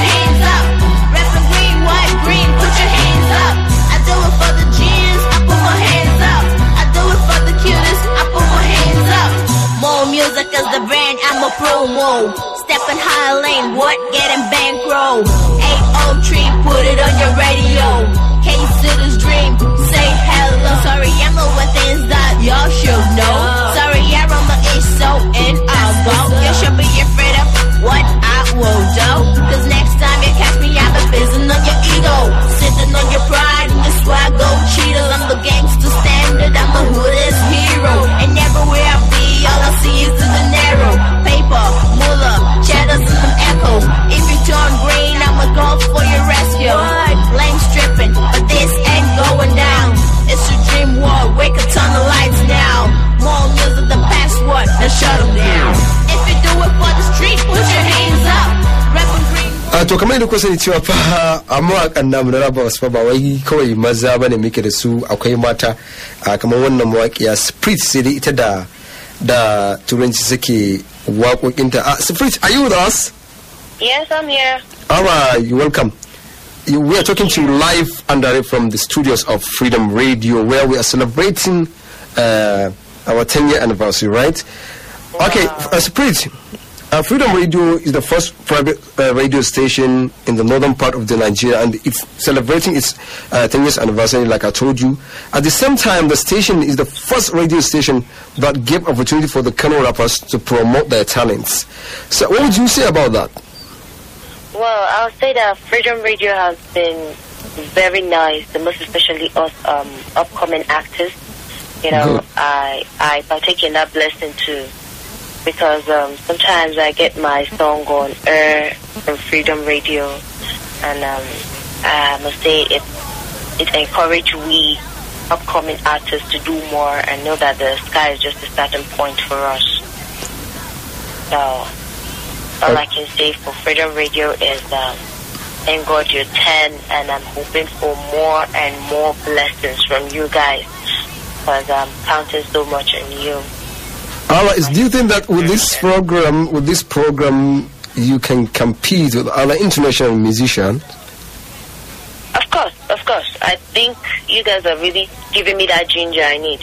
brand, I'm a promo. Stepping high lane, what? Getting bankroll. 803, put it on your radio. K-City's dream, say hello. Sorry, I'm over things that y'all should know. Sorry, aroma is so in our go. You should be afraid of what I will do. Cause next time you catch me, I'm a fizzing on your ego. Sitting on your pride and your swag, go cheaters. I'm the gangster standard, I'm the hoodest hero. And everywhere I be, all I see is the dinero. Paper, moolah, cheddars and some echo. If you turn green, I'ma go for your rescue. Lane stripping, but this ain't going down. It's a dream world, wake up, turn the lights now. More music, the password, now shut 'em down. If you do it for the street, put your hands up. Rapping green. a to kamar yadda kuka sani cewa fa a mawakan namu na raba wasu fa ba wai kawai maza bane muke da su akwai mata a kamar wannan mawaƙiya sprit sai dai ita da da turanci suke waƙoƙinta a sprit are you with us Yes, I'm here. Alright, you're welcome. You, we are talking to you live and direct from the studios of Freedom Radio, where we are celebrating uh, our 10 year anniversary, right? Okay, uh, Spirit, uh, Freedom Radio is the first private uh, radio station in the northern part of the Nigeria, and it's celebrating its uh, 10 years anniversary, like I told you. At the same time, the station is the first radio station that gave opportunity for the Kano rappers to promote their talents. So, what would you say about that? Well, I'll say that Freedom Radio has been very nice, the most especially us um, upcoming actors. You know, Good. I I partake in that blessing too, because um, sometimes I get my song on air on Freedom Radio, and um, I must say it it encouraged we upcoming artists to do more and know that the sky is just a starting point for us. So all I can say for Freedom Radio is um, thank God you're 10 and I'm hoping for more and more blessings from you guys because I'm counting so much on you. Alright, do you think that with this program, with this program, you can compete with other international musicians? Of course, of course. I think you guys are really giving me that ginger I need.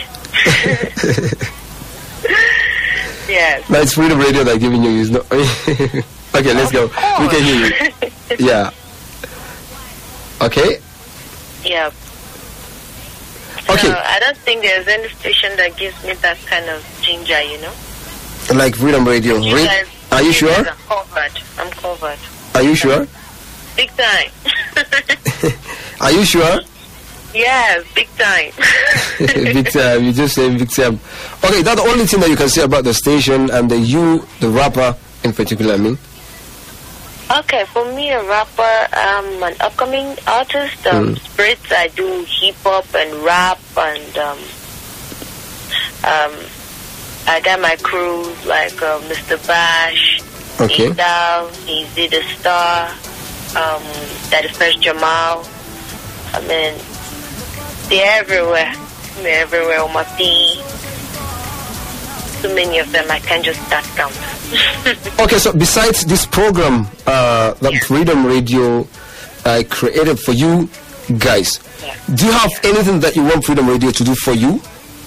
yes. No, it's Freedom Radio that giving you. Is not. okay, let's go. We can hear you. Yeah. Okay. Yeah. Okay. So I don't think there's any station that gives me that kind of ginger, you know? Like Freedom Radio. You Re- guys, Are you guys sure? are covered. I'm covered. Are you sure? Big time. Are you sure? yes, big time. big time. You just say big time. Okay, that's the only thing that you can say about the station and the you, the rapper in particular. I mean. Okay, for me, a rapper, I'm an upcoming artist. Um, Mm. Spirits, I do hip hop and rap, and um, um, I got my crew like uh, Mr. Bash, Okay. Idal, Easy the Star, um, that is First Jamal. I mean, they're everywhere. They're everywhere on my feet. Too many of them, I can't just start count. Okay, so besides this program uh, that Freedom Radio uh, created for you guys, do you have anything that you want Freedom Radio to do for you?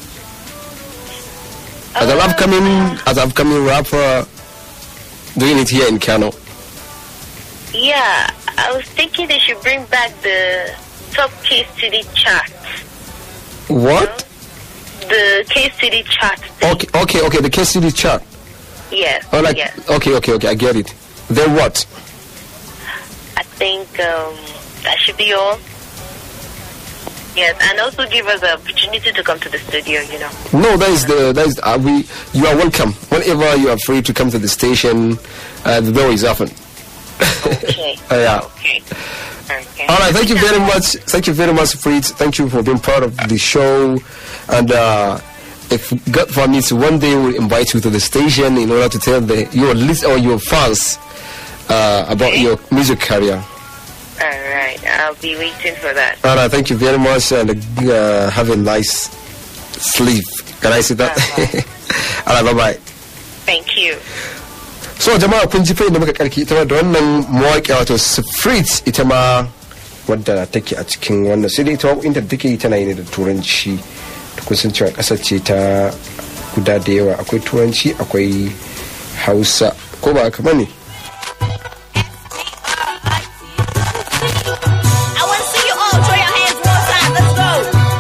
As an upcoming, as an upcoming rapper, doing it here in Kano. Yeah, I was thinking they should bring back the top K City chart. What? The K City chart. Okay, okay, okay. The KCD chart. Yes. Oh, like yes. okay, okay, okay. I get it. Then what? I think um, that should be all. Yes, and also give us the opportunity to come to the studio, you know. No, that is the that is uh, we. You are welcome whenever you are free to come to the station. Uh, the door is open. Okay. Uh, yeah. Okay. Okay. All right. Thank you very much. Thank you very much, Fritz. Thank you for being part of the show. And uh, if God permits, one day we'll invite you to the station in order to tell the your list or your fans uh, about your music career. All right, I'll be waiting for that. All right. Thank you very much, and uh, have a nice sleep. Can I say that? All right. Bye bye. Thank you. so jama'a kun ji fai da muka karki ita ma da wannan mawaƙi wato Sifrit ita ma wadda take a cikin wannan sai dai ita waƙoƙinta da take yi tana yi ne da turanci da kun san cewa ƙasar ce ta guda da yawa akwai turanci akwai hausa ko ba haka bane I want to see you all throw your hands one time. Let's go.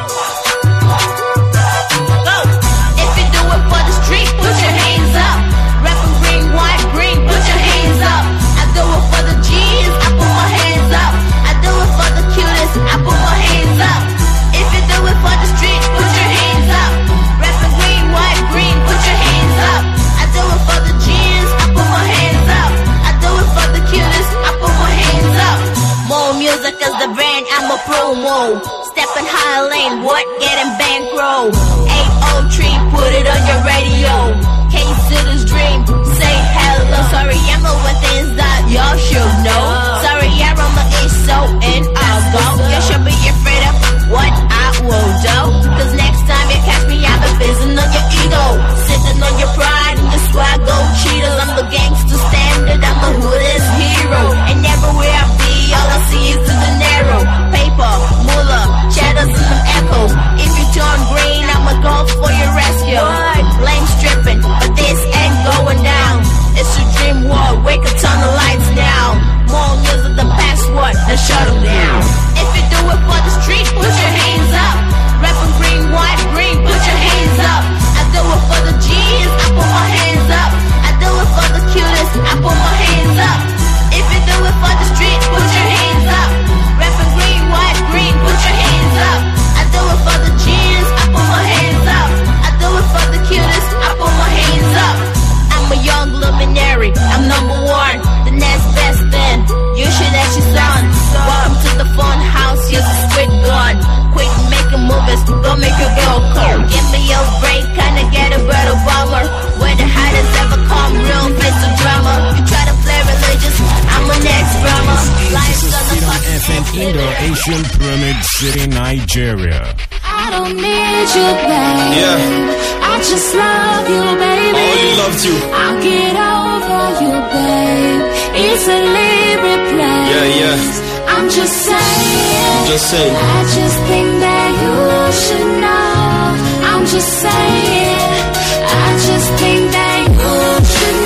Go. If you do it for the street, put your hands up. Rapping green, white, green, put your hands up. I do it for the G's, I put my hands up. I do it for the cutest, I put my hands up. If you do it for the street, put your hands up. Rapping green, white, green, put your hands up. I do it for the G's, I put my hands up. I do it for the cutest, I put my hands up. More music is the brand, I'm a promo. Stepping high lane, what? Getting bankroll. 803, put it on your radio. K-City's dream, say hello. Sorry, I'm over things that y'all should know. Sorry, aroma is so in I'll go. You should be afraid of what I will do. Cause next time you catch me, I'll be fizzing on your ego. Sitting on your pride and your swag, go cheaters. I'm the gangster standard, I'm the hoodest hero. And everywhere I be, all I see is the dinero. Paper, moolah, cheddars and some echo. If you turn green, I'ma go for your rescue. Blame stripping, but this ain't going down. It's a dream world, wake up, turn the lights down. More music, the password, and shut 'em down. If you do it for the street, put your hands up. Rapping green, white, green, put your hands up. I do it for the G's, I put my hands up. I do it for the cutest, I put my hands up. If you do it for the street, put your hands up. Rapping green, white, green, put your hands up. I do it for the G's, I put my hands up. I do it for the cutest, I put my hands up. I'm a young luminary, I'm number one, the next best thing. You should ask your son. Welcome to the fun house, here's a squid gun. Quick making movies, go make your girl cold. Give me a break, kinda get a better bummer. Where the hottest ever come, real face of drama. You try to play religious, I'm a next drama. Life's gonna fuck FM Indo Asian Pyramid City, Nigeria. I don't need you, babe. Yeah. I just love you, baby. I only loved you. I'll get over you, babe. Easily replaced. Yeah, yeah. I'm just saying. Just saying. I just think that you should know. I'm just saying. I just think that you should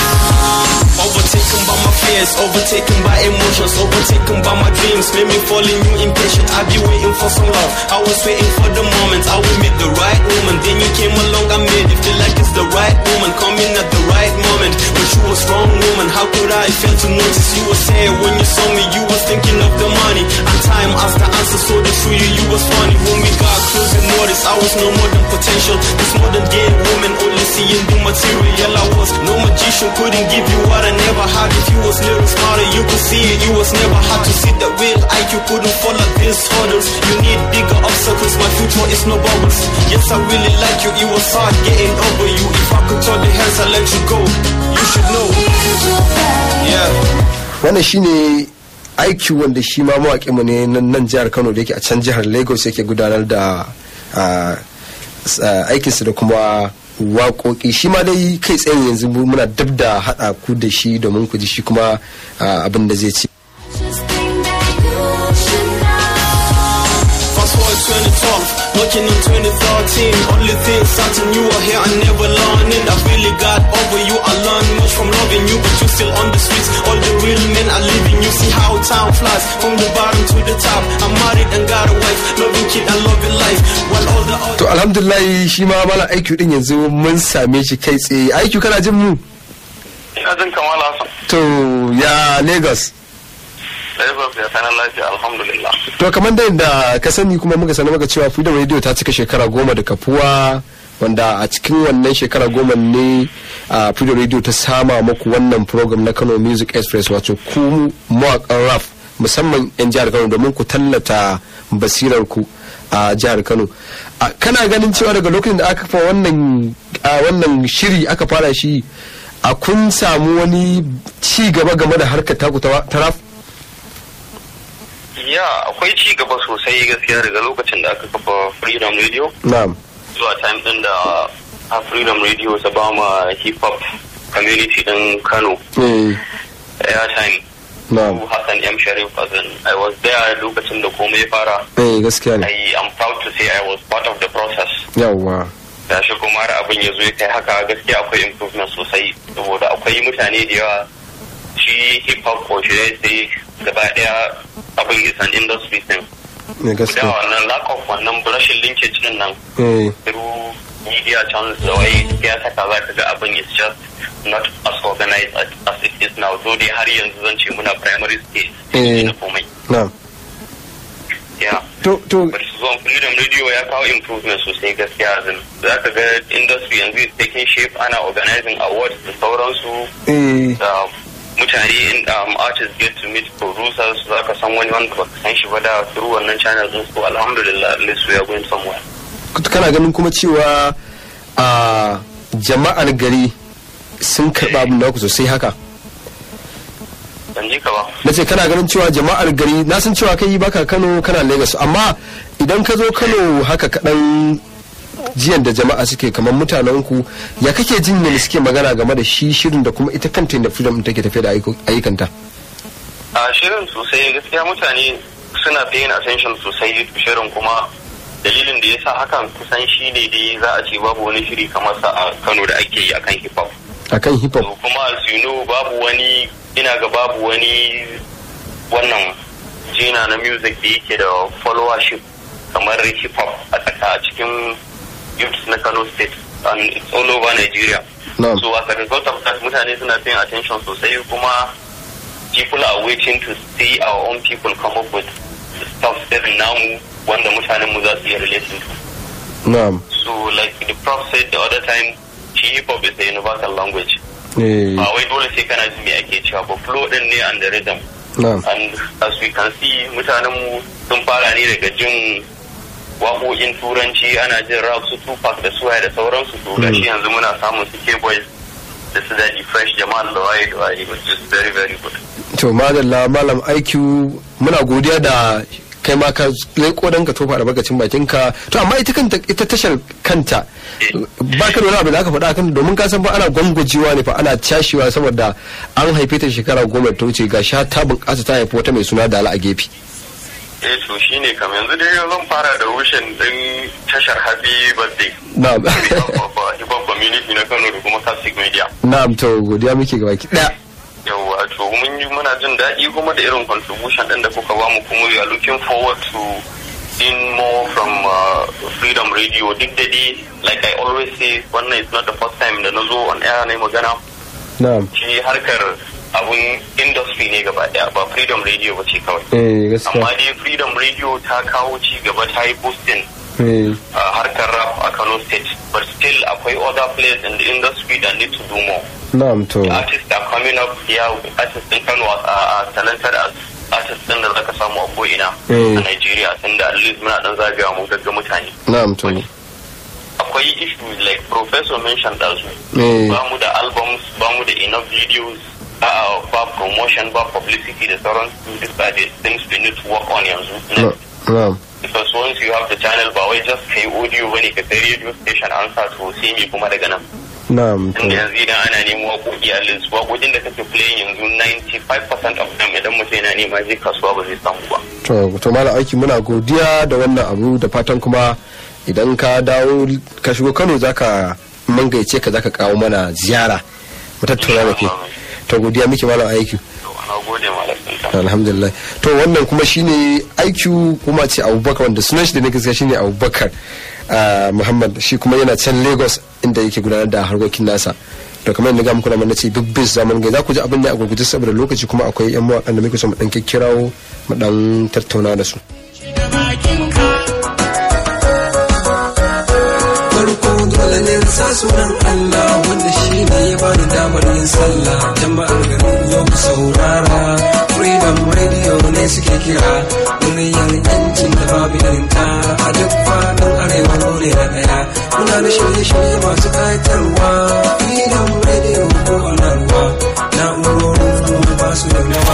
know. Overtaken by my fears, overtaken by emotions, overtaken by my dreams. Made me fall in you impatient. I be waiting for so long. I was waiting for the moment I will meet the right woman. Then you came along, I made it feel like it's the right woman coming at the right moment. When she was wrong woman, how could I fail to notice you were sad when you saw me? You was thinking of the money. And time asked the answer, so the true you, you was funny. When we got close and noticed, I was no more than potential. This modern day woman only seeing the material. I was no magician, couldn't give you what I never had. If you was little smarter, you could see it. You was never hard to see that real IQ couldn't follow these hurdles. You need bigger obstacles. My future is no bubbles. Yes, I really like you. It was hard getting over you. If I could turn the hands, I let you go. You should know. Yeah. wannan shine aiki wanda shi ma mawaƙi mu ne nan nan jihar kano da yake a can jihar lagos yake gudanar da ah, s- ah, aikinsa da kuma waƙoƙi shi ma dai kai tsaye yanzu mu- muna dab da haɗa ku da shi domin ku ji shi kuma ah, abin da zai ci Fast forward 2012, looking in 2013. Only thing certain you were here and never learning. I really got over you. I learned much from loving you, but you still on the streets. All the real men are leaving you. See how time flies from the bottom to the top. I'm married and got a wife, loving kid and loving life. While all the other to alhamdulillah shi ma mala aiki din yanzu mun same shi kai tsaye aiki kana jin mu ina jin kamala Hassan to ya lagos Lagos ya sanar lafiya alhamdulillah to kamar da yadda ka sani kuma muka sanar maka cewa freedom radio ta cika shekara goma da kafuwa wanda a cikin wannan shekara goma ne a freedom radio ta sama muku wannan program na kano music express wato ku mawakan rap musamman 'yan jihar kano domin ku tallata basirar ku a jihar kano A, kana ganin cewa daga lokacin da aka fa wannan a wannan shiri aka fara shi a kun samu wani ci gaba game da harkar taku ta ta rap ya akwai ci gaba sosai gaskiya daga lokacin da aka kafa freedom radio na'am zuwa time din da a freedom radio ta ba ma hip hop community din kano eh airtime na'am Su Hassan M. Sharif as in I was there lokacin da komai ya fara. eh gaskiya ne I am proud to say I was part of the process. yawwa gashi kuma har abin ya zo ya kai haka gaskiya akwai improvement sosai saboda akwai mutane da yawa shi hip hop ko shi sai gaba daya abin is an industry thing ne da gaskiya wannan lack of wannan rashin linkage din nan eh through media channels da wai ya saka za ka ga abin is just not as organized as, as it is now so dai har yanzu zan ce muna primary stage eh na komai na yeah to to but zuwan freedom radio ya kawo improvement sosai gaskiya zan za ka ga industry yanzu is taking shape ana organizing awards da sauransu eh da mutane in um, artists get to meet producers za ka san wani wanda baka san shi ba da through wannan channel din so alhamdulillah at least we are going somewhere kana ganin kuma cewa a jama'ar gari sun karɓa abin naku sosai haka ban ji ka ba na ce kana ganin cewa jama'ar gari na san cewa kai baka kano kana lagos amma idan ka zo kano haka kaɗan jiyan da jama'a suke kamar mutanen ku ya kake jin ne suke magana game da shi shirin da kuma ita kanta da freedom take tafiya da ayyukan- ayyukanta a shirin sosai gaskiya mutane suna paying attention sosai to shirin kuma dalilin da ya sa hakan kusan shi ne dai za a ce babu wani shiri kamar sa a kano da ake yi akan hip hop akan hip hop kuma as you know babu wani ina ga babu wani wannan jina na music da yake da followership kamar hip hop a tsaka a cikin youths na Kano state and it's all over Nigeria. Na'am. So as a result of that mutane suna paying attention sosai kuma people are waiting to see our own people come up with stuff irin namu wanda mutanen mu za su iya relating to. na'am So like the prof said the other time shi hip hop is a universal language. eh ba wai dole sai kana jin me ake cewa ba flow din ne and the rhythm na'am and as we can see mutanen mu sun fara ne daga jin waƙoƙin turanci ana jin rap su tupac da suwaye da sauransu to gashi yanzu muna samun su k-boys da su daji fresh jamal da waye da waye which is very very good to madalla malam IQ muna godiya da kai ma ka leko dan ka tofa albarkacin bakin ka to amma ita kanta ita tashar kanta ba ka da wani abu da aka faɗa kan domin ka san ba ana gwangwajewa ne fa ana cashewa saboda an haife ta shekara goma da ta wuce ga sha ta bunƙasa ta haifi wata mai suna dala a gefe eh to shine kam yanzu dai zan fara da rushin din tashar happy birthday na'am hip hop community na Kano da kuma classic media na'am to godiya muke gaba ki daya yawwa to mun yi muna jin daɗi kuma da irin contribution ɗin da kuka bamu kuma we are looking forward to seeing more from uh, freedom radio duk da dai like i always say wannan is not the first time da na zo on air na yi magana na'am shi harkar abun industry ne gaba daya ba freedom radio ba ce kawai eh gaskiya amma dai freedom radio ta kawo ci gaba ta yi boosting eh uh, harkar rap a kano state but still akwai other players in the industry that need to do more na'am to artists are coming up here artists in Kano are, are talented as artists din da zaka samu a ko'ina Mm. a Nigeria tunda at least muna dan zagaya mu gagga mutane na'am to akwai issues like professor mentioned also Eh. ba mu da albums ba mu da enough videos uh, ba promotion ba publicity da sauran these are the things we need to work on yanzu na- na'am because once you have the channel ba wai just kai audio bane ka sai radio station an sa to sai me kuma daga nan na'am to inda yanzu idan ana neman waƙoƙi a list waƙoƙin da kake playing yanzu 95% of them idan mutum yana nema zai kasuwa ba zai samu ba to to malam aiki muna godiya da wannan abu da fatan kuma idan ka dawo ka shigo Kano zaka mangaice ka zaka kawo mana ziyara mu tattauna da ke to godiya muke malam aiki na gode malam alhamdulillah to wannan kuma shine aiki kuma ce abubakar wanda sunan shi da ne gaskiya shine abubakar ah, muhammad shi kuma yana can lagos inda yake gudanar da harkokin nasa to kamar yadda ga muku na ce big biz zaman gai za ku ji abin da a gurguje saboda lokaci kuma akwai yan mawakan da muke so mu dan kikkirawo mu dan tattauna da su farko dole ne sa sunan Allah wanda shi ne ya bani damar yin sallah jama'ar garin yau ku saurara freedom radio ne suke kira muryar yancin da babu irin ta a duk faɗin arewa dole na ɗaya muna da shirye-shirye masu ƙayatarwa freedom radio ko onarwa na'urorin kuma ba su da nawa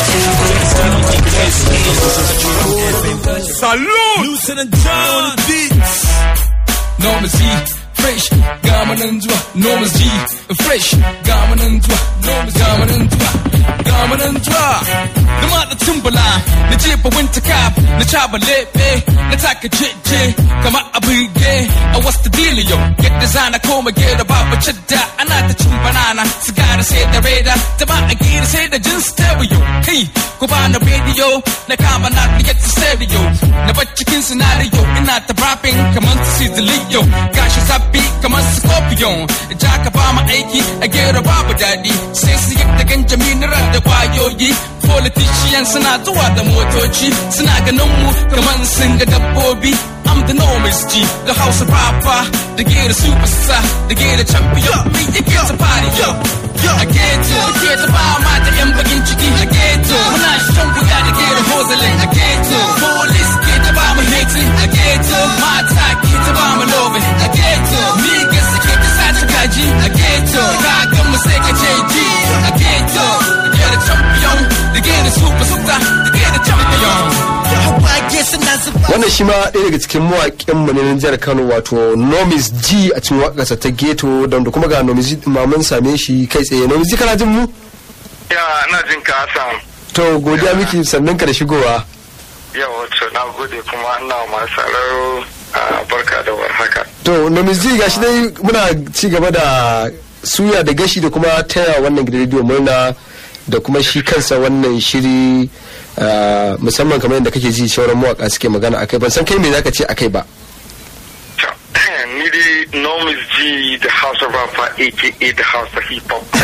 Salute! Lieutenant John Beats. Normas G, fresh, gamanin zuwa. Normas G, fresh, gamanin zuwa. Normas gamanin zuwa. Gamanin zuwa. Na matsa tumbula, na jefa winter cap, na caba lebe, na taka jeje, kama a birge. A what's the deal yo get designer koma gera babu cidda ana ta cin banana sigara sai da reda jama'a gira sai da jin stereo kai ku ba na radio na kama na get stereo na bar cikin scenario ina ta rapping kamar su si Leo gashi sabbi kamar scorpion ja ka ba mu aiki a gera babu daɗi sai su yi da ganjami da kwayoyi politician suna zuwa da motoci suna ganin mu kamar sun ga dabbobi I'm the enormous G, the house of rapper, the get a superstar, the get a champion, me you get a party, yo. I get to, I get to buy my the M bakin ciki, I get to, when I show we got to get a hustling, I get to, police get to buy my hating, I get to, my attack get to buy my loving, I get to, me get to get the side to kaji, I get to, God come and say I G, I get to, the get a champion, the get a superstar, the get a champion. wannan shi ma ɗaya daga cikin mawaƙin mu ne na jihar Kano wato Nomis G a cikin waƙarsa ta Geto da kuma ga Nomis G ma mun same shi kai tsaye Nomis G kana jin mu Ya, ina jin ka Hassan. to godiya miki sannan ka da shigowa Yawa, to na gode kuma ina masu sauraro a barka da warhaka. to Nomis G gashi dai muna ci gaba da suya da gashi da kuma taya wannan gidan rediyo murna da kuma shi kansa wannan shiri ah, musamman kamar yadda kake ji sauran mawaka suke magana akai ban san kai me zaka ce akai ba Ni dai Nomis G, the house of rapper, aka the house of hip hop.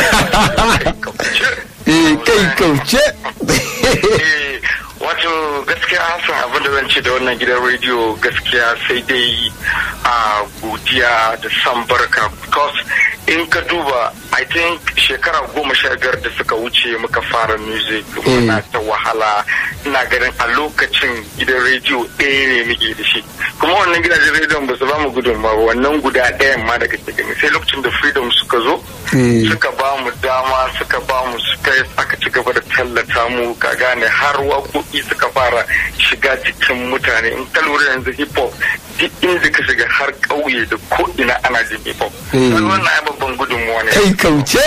eh kai kauce Eh, Wato gaskiya Hassan abin da zan ce da wannan gidan rediyo gaskiya sai dai a godiya da san barka because in ka duba I think shekara goma sha biyar da suka wuce muka fara music muna ta wahala ina ganin a lokacin gidan rediyo ɗaya ne muke da shi kuma wannan gidajen rediyon ba su ba mu gudunmawa wannan guda ɗayan ma daga cikin sai lokacin da freedom suka zo suka ba mu dama suka ba mu space aka ci gaba da tallata mu ka gane har waƙoƙi suka fara shiga jikin mutane in ka lura yanzu hip hop duk inda ka shiga har ƙauye da ko ina ana jin hip hop Mm. Kaga wannan ai babban gudunmuwa ne kai kauce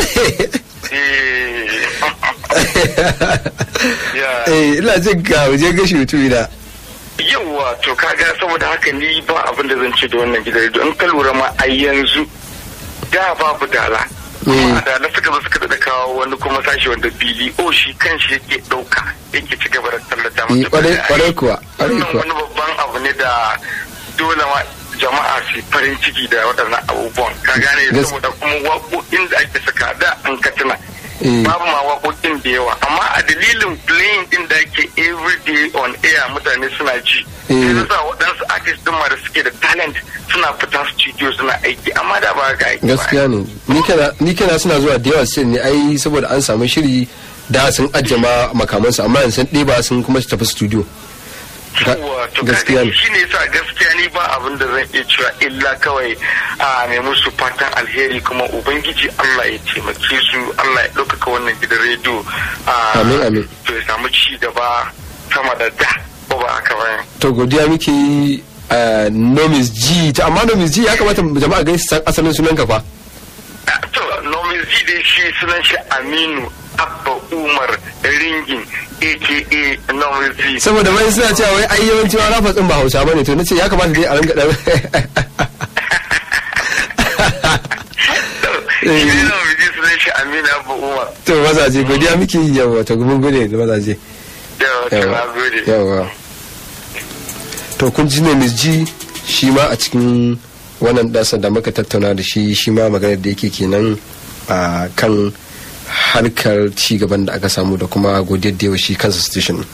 eh ina jin ka waje gashi mutumi na yawwa to kaga saboda haka ni ba abin da zan ce da wannan gidan rediyo in ka lura ma a yanzu da babu dala kuma a dala suka zo suka da kawo wani kuma sashi wanda bili o shi kan shi yake dauka yake ci gaba da tallata eh masa kwarai kwarai kuwa kwarai wannan kuwa wani babban abu ne da dole ma jama'a su yi farin ciki da waɗannan abubuwan ka gane Gas- saboda kuma waƙoƙin da ake saka da an ka tuna Eh. babu ma waƙoƙin da yawa amma a dalilin playing din da ake everyday on air mutane suna ji Eh. sai yasa waɗansu artist din ma da suke da talent suna fita studio suna aiki amma da ba ga aiki ba gaskiya ne ni kana ni kana suna zuwa da yawa sai ne ai saboda an samu shiri da sun ajiye ma makamansu amma yanzu sun ɗeba sun kuma tafi studio Ga- wato gaskiya ne shi ne sa gaskiya ni ba abin da zan iya cewa illa kawai a mai musu fatan alheri kuma ubangiji Allah ya taimake su Allah ya ɗaukaka wannan gidan rediyo a amin amin to ya samu ci gaba sama da da ko ba haka ba to godiya muke yi a nomis g ta amma nomis g ya kamata jama'a gani su san asalin sunan ka fa to nomin zi dai shi sunan shi Aminu Abba Umar Ringin aka nomin zi saboda wai suna cewa wai ai yawanci ma rafa tsin ba hausa bane to nace ya kamata dai a ringa dan shi ne nomin zi sunan shi Aminu Abba Umar to mazaje godiya muke yi yawa to mun gode da mazaje yawa to na gode yawa to kun ji ne Miss G shi ma a cikin wannan dasa da muka tattauna da shi shi ma maganar da yake kenan a kan harkar ci gaban da aka samu da kuma godiyar da yawa shi kansa station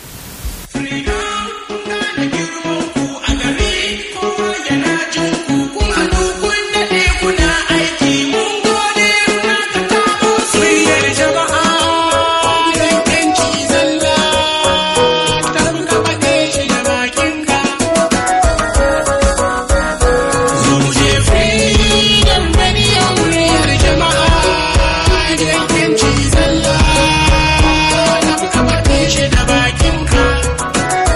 Freedom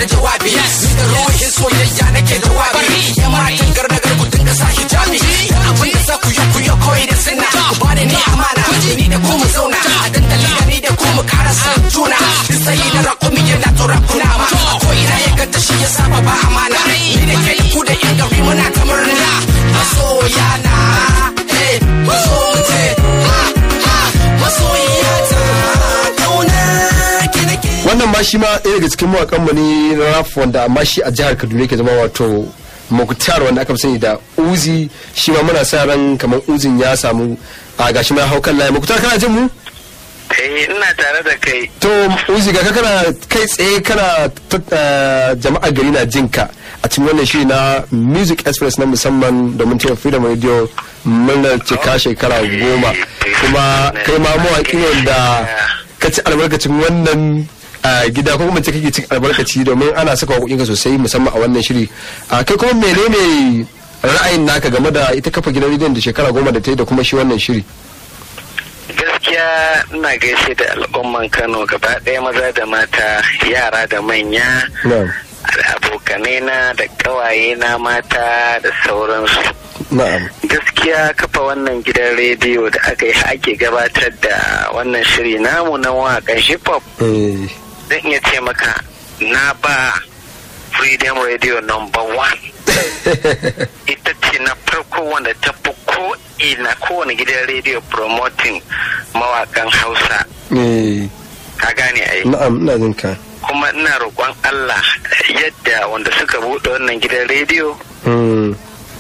da jawabi ni da ruhin soyayya nake jawabi ya matan garnagar ku dinga sa hijabi abin da za ku yi ku yi koyi da sinna ku ba da ni amana ni da ku mu zauna a dandali da ni da ku mu kara san juna duk sai da rakumi yana tsoron kunama ko ina ya ganta shi ya saba ba amana ni da ke ku da yan gari muna ta murna masoya na eh maso mu ce ha ha masoyiya ta kauna ki nake wannan ma shi ma ɗaya daga cikin mawakan mu ne na rap wanda amma shi a jihar Kaduna yake zama wato Mukhtar wanda aka fi sani da Uzi shi ma muna sa ran kamar Uzin ya samu a gashi ma haukan layi Mukhtar kana jin mu Eh, ina tare da kai. to Uzi ga ka kana kai tsaye kana ta- eh, jama'a gari na jin ka a cikin wannan shiri na Music Express na musamman domin cewa Freedom Radio murnar cika shekara goma kuma kai ma mawaƙi ne da ka ci albarkacin wannan a gida ko kuma ce kake cin albarkaci domin ana saka waƙoƙinka sosai musamman a wannan shiri a kai kuma menene ra'ayin naka game da ita kafa gidan rediyon da shekara goma da ta yi da kuma shi wannan shiri Gaskiya ina gaishe da al'umman Kano gaba ɗaya maza da mata, yara da manya, na'am da abokanai na da ƙawaye na mata da sauransu. na'am Gaskiya kafa wannan gidan rediyo da aka yi ake gabatar da wannan shiri namu na waƙan hip hop eh zan iya ce maka na ba Freedom Radio number one. ita ce na farko wanda ta fi ko ina kowane gidan rediyo promoting mawakan hausa eh ka gane ai na'am ina jin ka kuma ina roƙon allah yadda wanda suka buɗe wannan gidan rediyo Mm,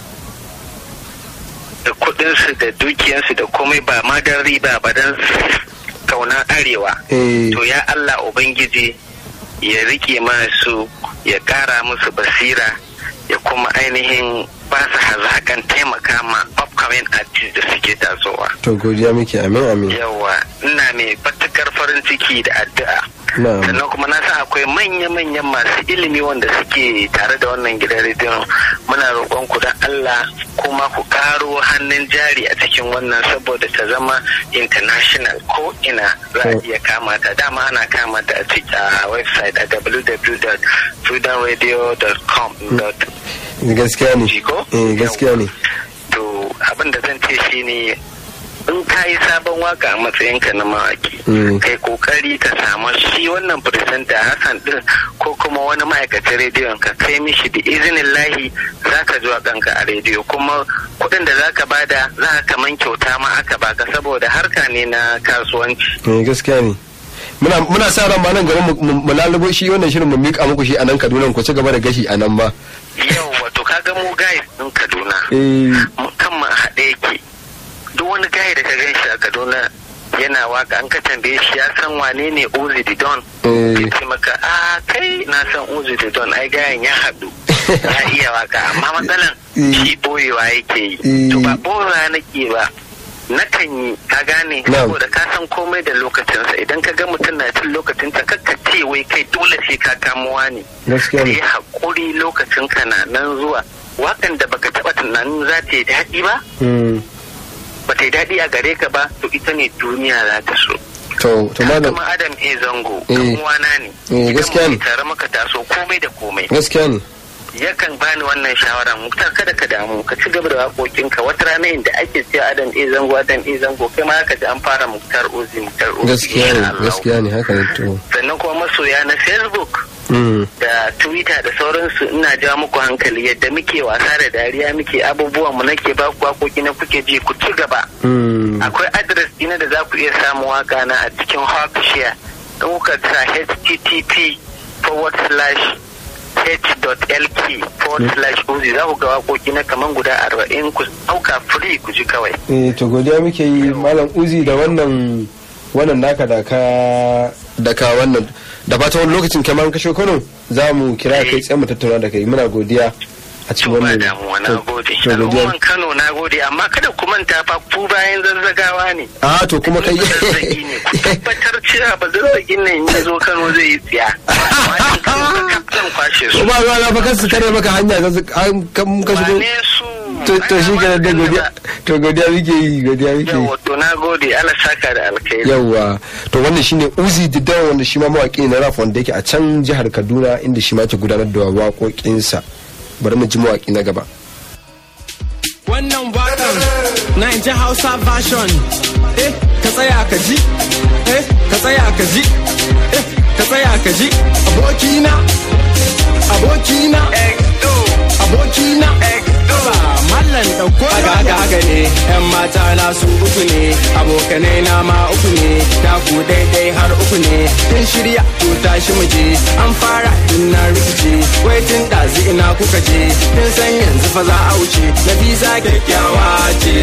da kuɗinsu da dukiyansu da komai ba ma don riba ba don kaunan arewa eh to ya allah ubangiji ya rike masu ya ƙara musu basira ya kuma ainihin ba su hazakan taimaka ma upcoming artists da suke tasowa to godiya muke amin amin yawa ina mai matukar farin ciki da addu'a na'am sannan kuma na san akwai manya-manyan masu ilimi wanda suke tare da wannan gidan rediyon muna roƙon ku don Allah kuma ku karo hannun jari a cikin wannan saboda ta zama international ko ina za a iya kama ta dama ana kama ta a cikin a website a www.freedomradio.com gaskiya ne eh gaskiya ne to abin da zan ce shine in ka yi sabon waka a matsayinka na mawaki Mm. kai kokari ka samu shi wannan presenter hassan din ko kuma wani ma'aikacin rediyon ka kai mishi da izinin lahi za ka zuwa kanka a rediyo kuma kuɗin da za ka bada za ka kaman kyauta ma aka baka saboda harka ne na kasuwanci eh gaskiya ne muna muna sa ran ma nan garin mu- mu mu lalubo shi wannan shirin mu mika muku shi a nan Kaduna ku ci gaba da gashi a nan ba yau wato kaga mu guys din kaduna eh mu kan mu a haɗe yake duk wani gaya da ka gan shi a kaduna yana waka an ka tambaye shi ya san wane ne Uzi Didon eh ya ce maka a kai na san Uzi Didon ai gayan ya haɗu ya iya waka amma matsalan shi boyewa yake yi to ba boyewa nake ba nakan yi ka gane Na'am. saboda ka san komai da lokacinsa idan ka ga mutum na cin lokacinsa kakka ce wai kai dole sai ka kamuwa ne gaskiya ne yi haƙuri lokacin ka na nan zuwa wakan da baka taɓa tunanin za ta yi daɗi ba Mm, ba ta yi daɗi a gare ka ba to ita ne duniya za ta so to to malam kuma adam e zango Eh. ɗan uwana ne Eh, gaskiya ne. Idan muke tare maka taso komai da komai gaskiya ne yakan bani wannan shawara muktar kada ka damu ka ci gaba da waƙoƙinka wata rana inda ake cewa adam e zango adam e zango kai ma ka ji an fara muktar ozi muktar ozi gaskiya ne insha Allah. gaskiya ne haka ne to sannan kuma masoya na facebook Mm, da twitter da sauransu ina ja muku hankali yadda muke wasa da dariya muke abubuwan mu nake ba ku waƙoƙi na kuke ji ku ci gaba mm, akwai adres dina da za ku iya samun waka na a cikin Hawkshare in kuka sa http forward slash h.lk forward slash uzi za ku ga waƙoƙi na kaman guda arba'in ku ɗauka free ku ji kawai eh to godiya muke yi malam uzi da wannan wannan naka da ka da ka wannan da fata wani lokacin kamar kashe Kano za mu kira kai tsaye mu tattauna da kai muna godiya a cikin wannan damuwa na gode to godiya al'umman kano na gode amma kada ku manta fa ku bayan zazzagawa ne a to kuma kai zazzagi ne ku tabbatar cewa ba zazzagin nan in ya zo kano zai yi tsiya amma in kano ka kaf zan kwashe su kuma ruwa na fa su tare maka hanya ga su- an kan ka shigo wane su to to shi kenan da godiya to godiya muke yi godiya muke yi to na gode Allah saka da alkhairi yawwa to wannan shine uzi didawa wanda shi ma mawaƙi ne na rap wanda yake a can jihar kaduna inda shi ma ke gudanar da waƙoƙinsa bari mu ji mawaƙi na gaba Wannan wakan na in ji Hausa version. Eh, ka tsaya ka ji. Eh, ka tsaya ka ji. Eh, ka tsaya ka ji. Abokina. Abokina. Abokina. Ba mallan ɗauko Aga aga aga ne, ‘yan mata na su uku ne, abokanai na ma uku ne, taku daidai har uku ne, kin shirya ko tashi mu je, an fara din na rikice, wai tun ɗazi ina kuka je, kin san yanzu fa za a wuce, Nafisa kyakkyawa ce.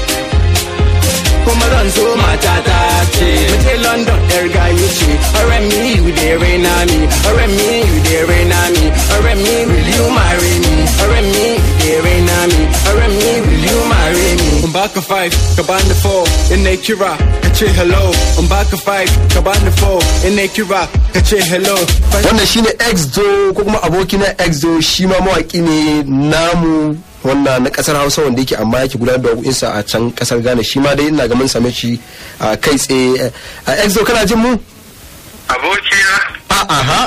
kuma zan so matata ce Mace London yar gayu ce Ọ̀rẹ́ mi you dey rain on me Ọ̀rẹ́ mi you dey rain on me Ọ̀rẹ́ mi will you marry me Ọ̀rẹ́ mi you dey rain on me Ọ̀rẹ́ mi will you marry me In baka five ka bani four in na kira ka ce hello In baka five ka bani four in na kira ka ce hello wannan shine exdo ko kuma abokina exdo shi ma mawaƙi ne namu wannan na kasar hausa wanda yake amma yake gudanar da waƙoƙinsa a can kasar ghana shi ma dai ina ga mun same shi a kai tsaye a exdo kana jin mu abokina a aha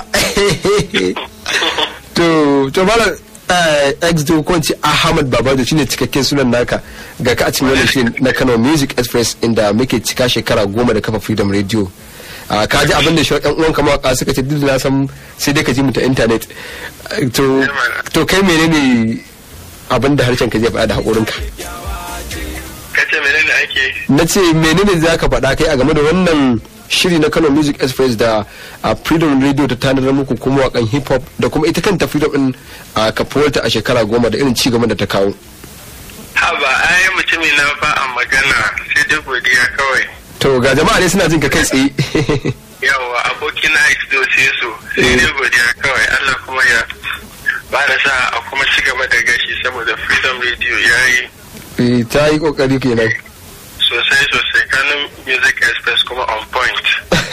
to to malam exdo ko ce ahmad babajo shine cikakken sunan naka ga ka a cikin wannan shirin na kano music express inda muke cika shekara goma da kafa freedom radio a ka ji abin da shi yan uwan mawaka suka ce duk da na san sai dai ka ji mu ta internet to to kai menene abin da harshen ka zai faɗa da haƙorinka kace menene ake na ce menene za ka faɗa kai a game da wannan shiri na kano music express da a freedom radio ta tanadar muku kuma wakan hip hop da kuma ita kanta freedom din a kafuwarta a shekara goma da irin cigaban da ta kawo haba ai mutumi na ba a magana sai dai godiya kawai to ga jama'a ne suna jin ka kai tsaye yawa abokina exdo sai so sai dai godiya kawai Allah kuma ya ba da sa a kuma ci gaba da gashi saboda freedom radio ya yi Eh, ta yi kokari kenan sosai sosai kanin music express kuma on point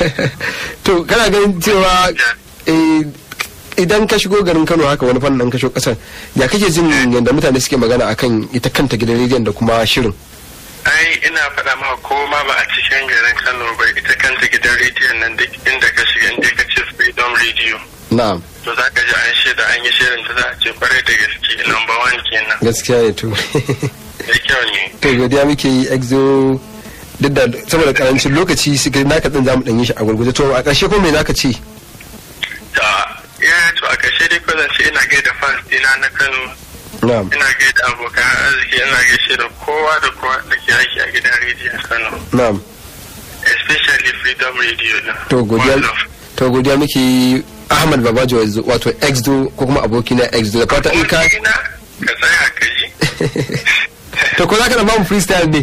to kana ganin cewa eh, idan ka shigo garin kano haka wani fannin ka shigo kasar ya kake jin yadda mutane suke magana akan ita kanta gidan rediyon da kuma shirin ai ina faɗa maka ko ma ba a cikin garin kano ba ita kanta gidan rediyon nan duk inda ka shiga inda ka ce freedom radio na'am to za ka ji an shaida an yi shirin ta za a ce kwarai da gaske number one kenan gaskiya ne to da kyau ne to godiya muke yi exo duk da saboda karancin lokaci su ga naka din zamu dan yi shi a gurguje to a ƙarshe ko me zaka ce ta ya to a ƙarshe dai ko zan ce ina gaida fans dina na kano na'am ina gaida abokan arziki ina gaishe da kowa da kowa da ke aiki a gidan rediyon kano na'am especially freedom radio din to godiya to godiya muke yi Ahmad Babajo wato exdo ko kuma aboki na exdo da fata in ka ka tsaya ka ji to ko zaka da bamu freestyle ne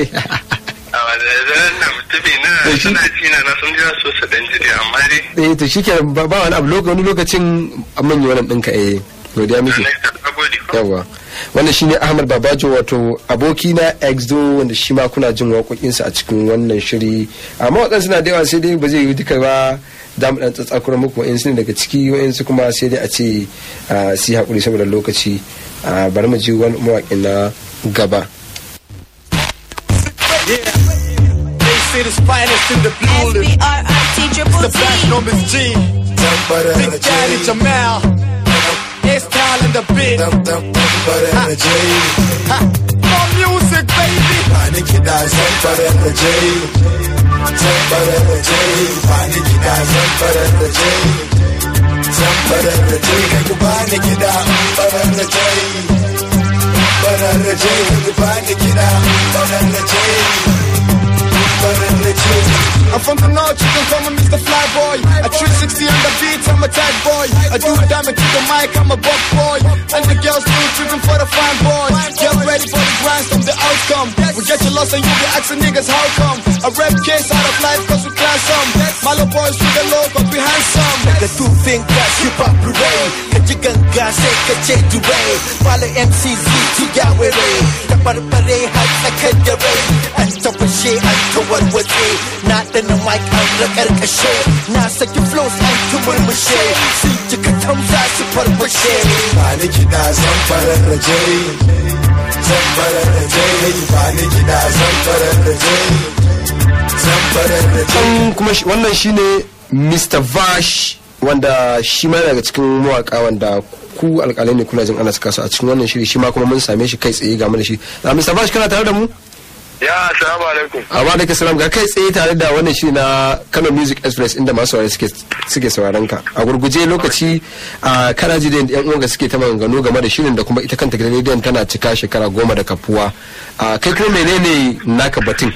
a wadannan na mutumi na suna cina na sun jira so su dan jiri amma dai eh to shikenan ba ba wani abu loka- wani lokacin amman yi wannan ɗinka eh godiya muke yawa wannan shine Ahmad Babajo wato aboki na exdo wanda shi ma kuna jin waƙoƙinsa a cikin wannan shiri amma waɗansu suna da yawa sai dai ba zai yi duka ba za mu ɗan tsatsakura muku wa'insu ne daga ciki wa'insu kuma sai dai a ce ah, su yi haƙuri saboda lokaci Ah, bari mu ji wani mawaƙin na gaba They say the finest in the building. The best numbers G. Big Daddy Jamal. It's style in the bit. Ha. Ha. More music, baby. Bani kiɗa zan farar da jai Zan farar da jai Bani kiɗa zan farar da jai Zan farar da jai Ku bani kiɗa farar da jai Farar da jai Ku bani kiɗa farar da jai Farar da jai I'm from the north, you can call me Mr. Flyboy. A 360 on the beat, I'm a tight boy. I do a diamond to the mic, I'm a buck boy. And the girls still tripping for the fine boys. Get ready for the grind, from the outcome. We get you lost and you be asking niggas how come. A rap case out of life cause we class some. Malo boys with the low, but we handsome. Daga tufin gas hip hop parade Ka ji ganga sai ka ce durai Fala MCZ to yawere Da barbare har tsakar da rai An tafashe an kawarwace Na dana mic an rakarkashe Na saki flows an tumurmushe Sun ji ka tamsa su farfashe Bani kiɗa zan farar da jai zamfara da jai ba ni gida zamfara da jai zamfara da jai An kuma shi- wannan shine Mr. Vash wanda shi ma yana daga cikin mawaka wanda ku alƙalai ne kuna jin ana saka su a cikin wannan shiri shi ma kuma mun same shi kai tsaye ga mu da shi. Ah, Mr. Vash kana tare da mu? Ya, assalamu alaikum. Amma da salam ga kai tsaye tare da wannan shiri na Kano Music Express inda masu saurare suke suke sauraron ka. A gurguje lokaci a kana ji da yan uwanka suke ta maganganu game da shirin da kuma ita kanta gidan rediyon tana cika shekara goma da kafuwa. Ah, kai kuma menene naka batun?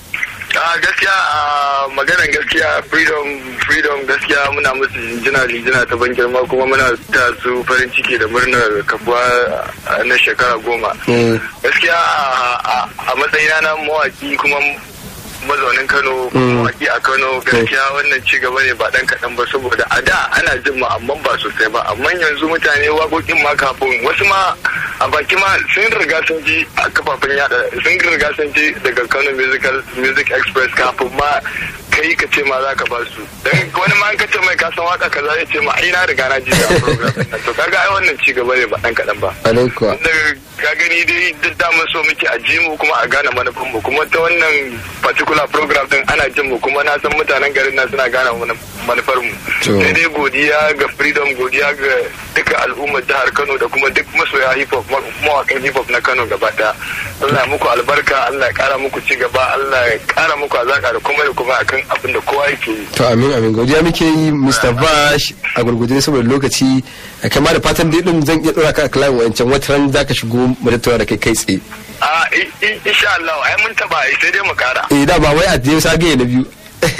a gaskiya a maganar gaskiya freedom freedom gaskiya muna musu jinjina lijina ta ban girma kuma muna ta su farin ciki da murnar kafuwa a- na shekara goma gaskiya a- a a matsayina na mawaki kuma mazaunin kano mawaki a kano gaskiya wannan ci gaba ne ba dan kaɗan ba saboda a da ana jin mu amma ba sosai ba amma yanzu mutane waƙoƙin ma kafin wasu ma a baki ma sun riga sun ji a kafafen yada sun riga sun ji daga kano musical music express kafin ma kai ka ce ma za ka ba su dan wani ma an ka ce mai ka san waka kaza ya ce ma ai na riga na ji da program ɗin nan." to kaga ai wannan ci gaba ne ba dan kaɗan ba Alaikuwa. da ka gani dai duk damun so muke a ji mu kuma a gane manufan mu kuma ta wannan particular program din ana jin mu kuma na san mutanen garin nan suna gane mana- manufar mu To. sai dai godiya ga freedom godiya ga duka al'ummar jihar Kano da kuma duk masoya hip hop ma- mawakan hip hop na Kano gaba daya Allah ya muku albarka Allah ya kara muku ci gaba Allah ya kara muku azaka da kuma da kuma akan abin da kowa yake yi To amin amin godiya muke yi Mr. Vash a gurguje saboda lokaci a kama da fatan dai din zan iya dora ka a kalan wancan wata ran za ka shigo mu tattauna da kai kai tsaye. a i- i- insha Allah ai mun taba ai sai dai mu kara Eh da ba wai a je sagaye na biyu.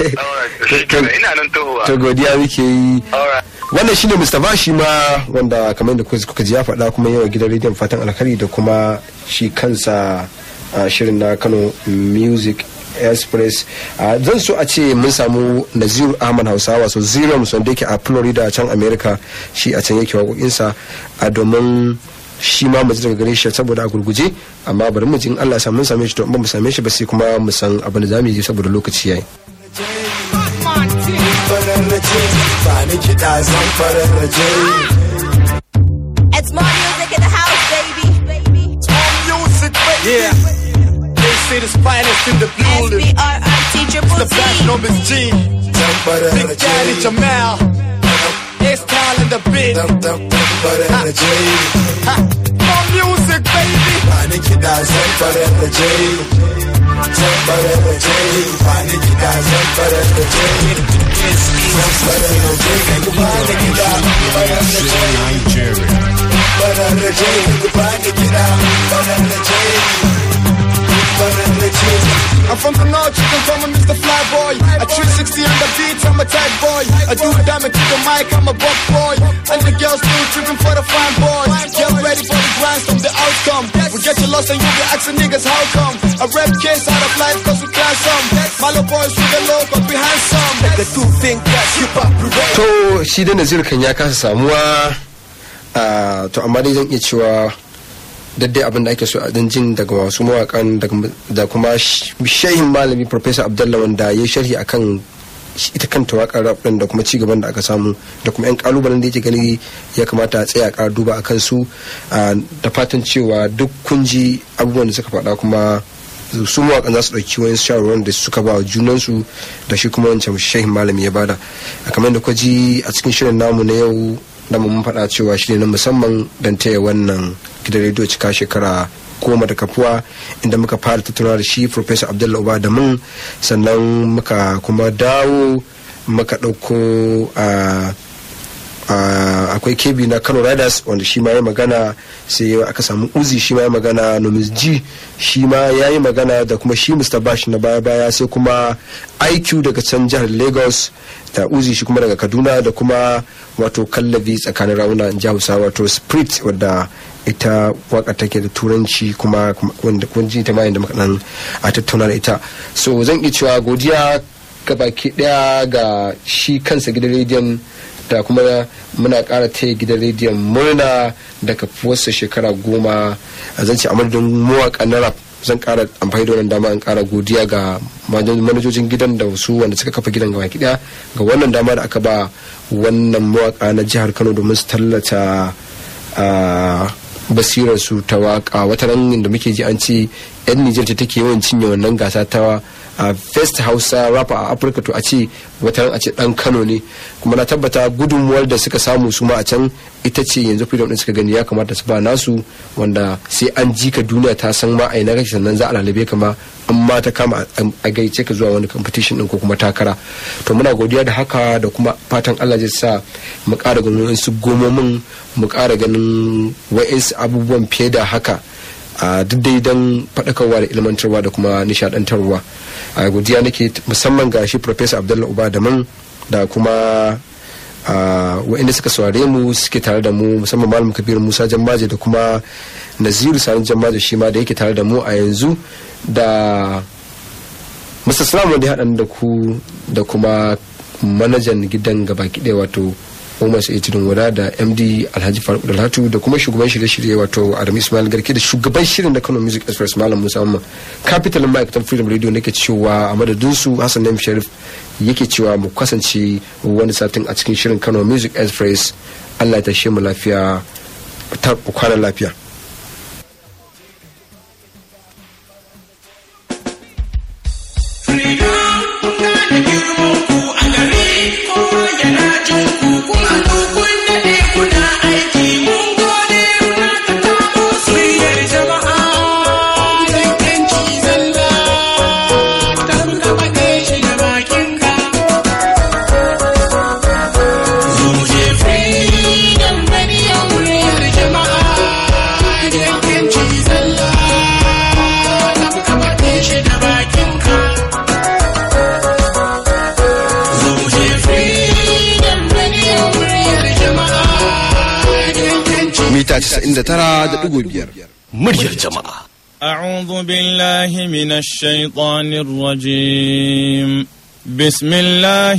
shi kenan ina nan tohuwa To godiya muke yi. Alright. Wannan shine Mr. Vash shi ma wanda kamar da kuka kuka ji ya faɗa kuma yawa gidan rediyon fatan alkhairi da kuma shi kansa a shirin na Kano Music express a zan so a ce mun samu naziru ahmad hausawa so zero wanda yake a florida a can america shi a can yake waƙoƙinsa a domin shi ma mu ji daga gare shi saboda a gurguje amma bari mu ji in Allah ya sa mun same shi to in ba mu same shi ba sai kuma mu san abin da zamu yi saboda lokaci yayi fararrace ba ni kiɗa zan fararrace It's more music in the house, baby. music, baby. Yeah. They say the finest in the building. S-B-R-I-T triple The platinum is G. Big Daddy Jamal. It's Tal in the bit. Ha. More music, baby. ba ni kiɗa zan fararrace zan fararrace ba ni kiɗa zan fararrace zan fararrace ku ba ni kiɗa fararrace fararrace ku ba ni kiɗa fararrace fararrace I'm from the north, you can call me Mr. Flyboy. A 360 on the beat, I'm a tight boy. I do the diamond to the mic, I'm a buck boy. And the girls still tripping for the fine boy. Get ready for the grind, from the outcome. We get you lost and you be asking niggas how come. I rap case out of life cause we class some. Malo boys with the low, but we handsome. Nigga do think that hip hop prevail. to shi da naziru kan ya kasa samuwa a to amma dai zan iya cewa daddai abin da ake so a dan jin daga masu mawakan daga- da kuma sh- shehin malami professor abdullah wanda ya sharhi akan shi- ita kanta wakar rap din da kuma ci gaban da aka samu da kuma yan kalubalen da yake gani ya kamata a tsaya a ƙara duba akan su a, da fatan cewa duk kun ji abubuwan da suka faɗa kuma su mawakan za su ɗauki wani shawarwar da suka ba wa junansu da shi kuma wancan shehin malami ya bada a kamar da kuka ji a cikin shirin namu na yau da mun faɗa cewa shi ne na musamman don taya wannan gidan rediyo cika shekara goma da kafuwa inda muka fara tattauna da shi professor abdullahi uba da mun sannan muka kuma dawo muka ɗauko a Uh, akwai kebi na kano riders wanda shi ma ya magana sai aka samu uzi shi ma ya magana nomis g shi ma ya yi magana da kuma shi mr bash na baya baya sai kuma iq daga can jihar lagos da uzi shi kuma daga kaduna da kuma wato kallabi tsakanin rauna in ji hausa wato spirit wadda ita waka take da turanci kuma wanda kun ji ta mayan da muka dan a tattauna da ita so zan iya cewa godiya ga baki daya ga shi kansa gidan rediyon da kuma muna kara taya gidan rediyon murna da kafuwarsa shekara goma a zance a madadin mawaka na rap zan kara amfani da wannan dama in kara godiya ga manajojin gidan da wasu wanda suka kafa gidan gaba daya ga wannan dama da aka ba wannan mawaka na jihar kano domin su tallata a basirar su ta waka wata ran da muke ji an ce yan Nijar ce take yawan cinye wannan gasa ta a first hausa rapper a afirka to a ce wata ran a ce dan kano ne kuma na tabbata gudunmuwar da suka samu su ma a can ita ce yanzu freedom din suka gani ya kamata su ba nasu wanda sai an ji ka duniya ta san ma a ina kake sannan za a lalabe ka ma an ma ta kama a gaice ka zuwa wani competition din ko kuma takara to muna godiya da haka da kuma fatan Allah zai sa mu ƙara ganin su gomomin mu ƙara ganin wa'insu abubuwan fiye da haka a duk dai don faɗakarwa da ilmantarwa da kuma nishadantarwa a godiya nake musamman ga shi professor abdullahi uba da man da kuma wa'inda suka saurare mu suke tare da mu musamman malam kabir musa jammaje da kuma naziru sani jammaje shi ma da yake tare da mu a yanzu da mr salam wanda ya haɗa da ku da kuma manajan gidan gaba ɗaya wato umar sai tudun wada da md alhaji faruk dalhatu da kuma shugaban shirye-shirye wato adam ismail garke da shugaban shirin da kano music express malam musa amma capital ma'aikatan freedom radio nake cewa a madadin su hassan naim sharif yake cewa mu kasance wani satin a cikin shirin kano music express allah ya tashe mu lafiya ta kwana lafiya mita 99.5 muryar jama'a أعوذ بالله من الشيطان الرجيم بسم الله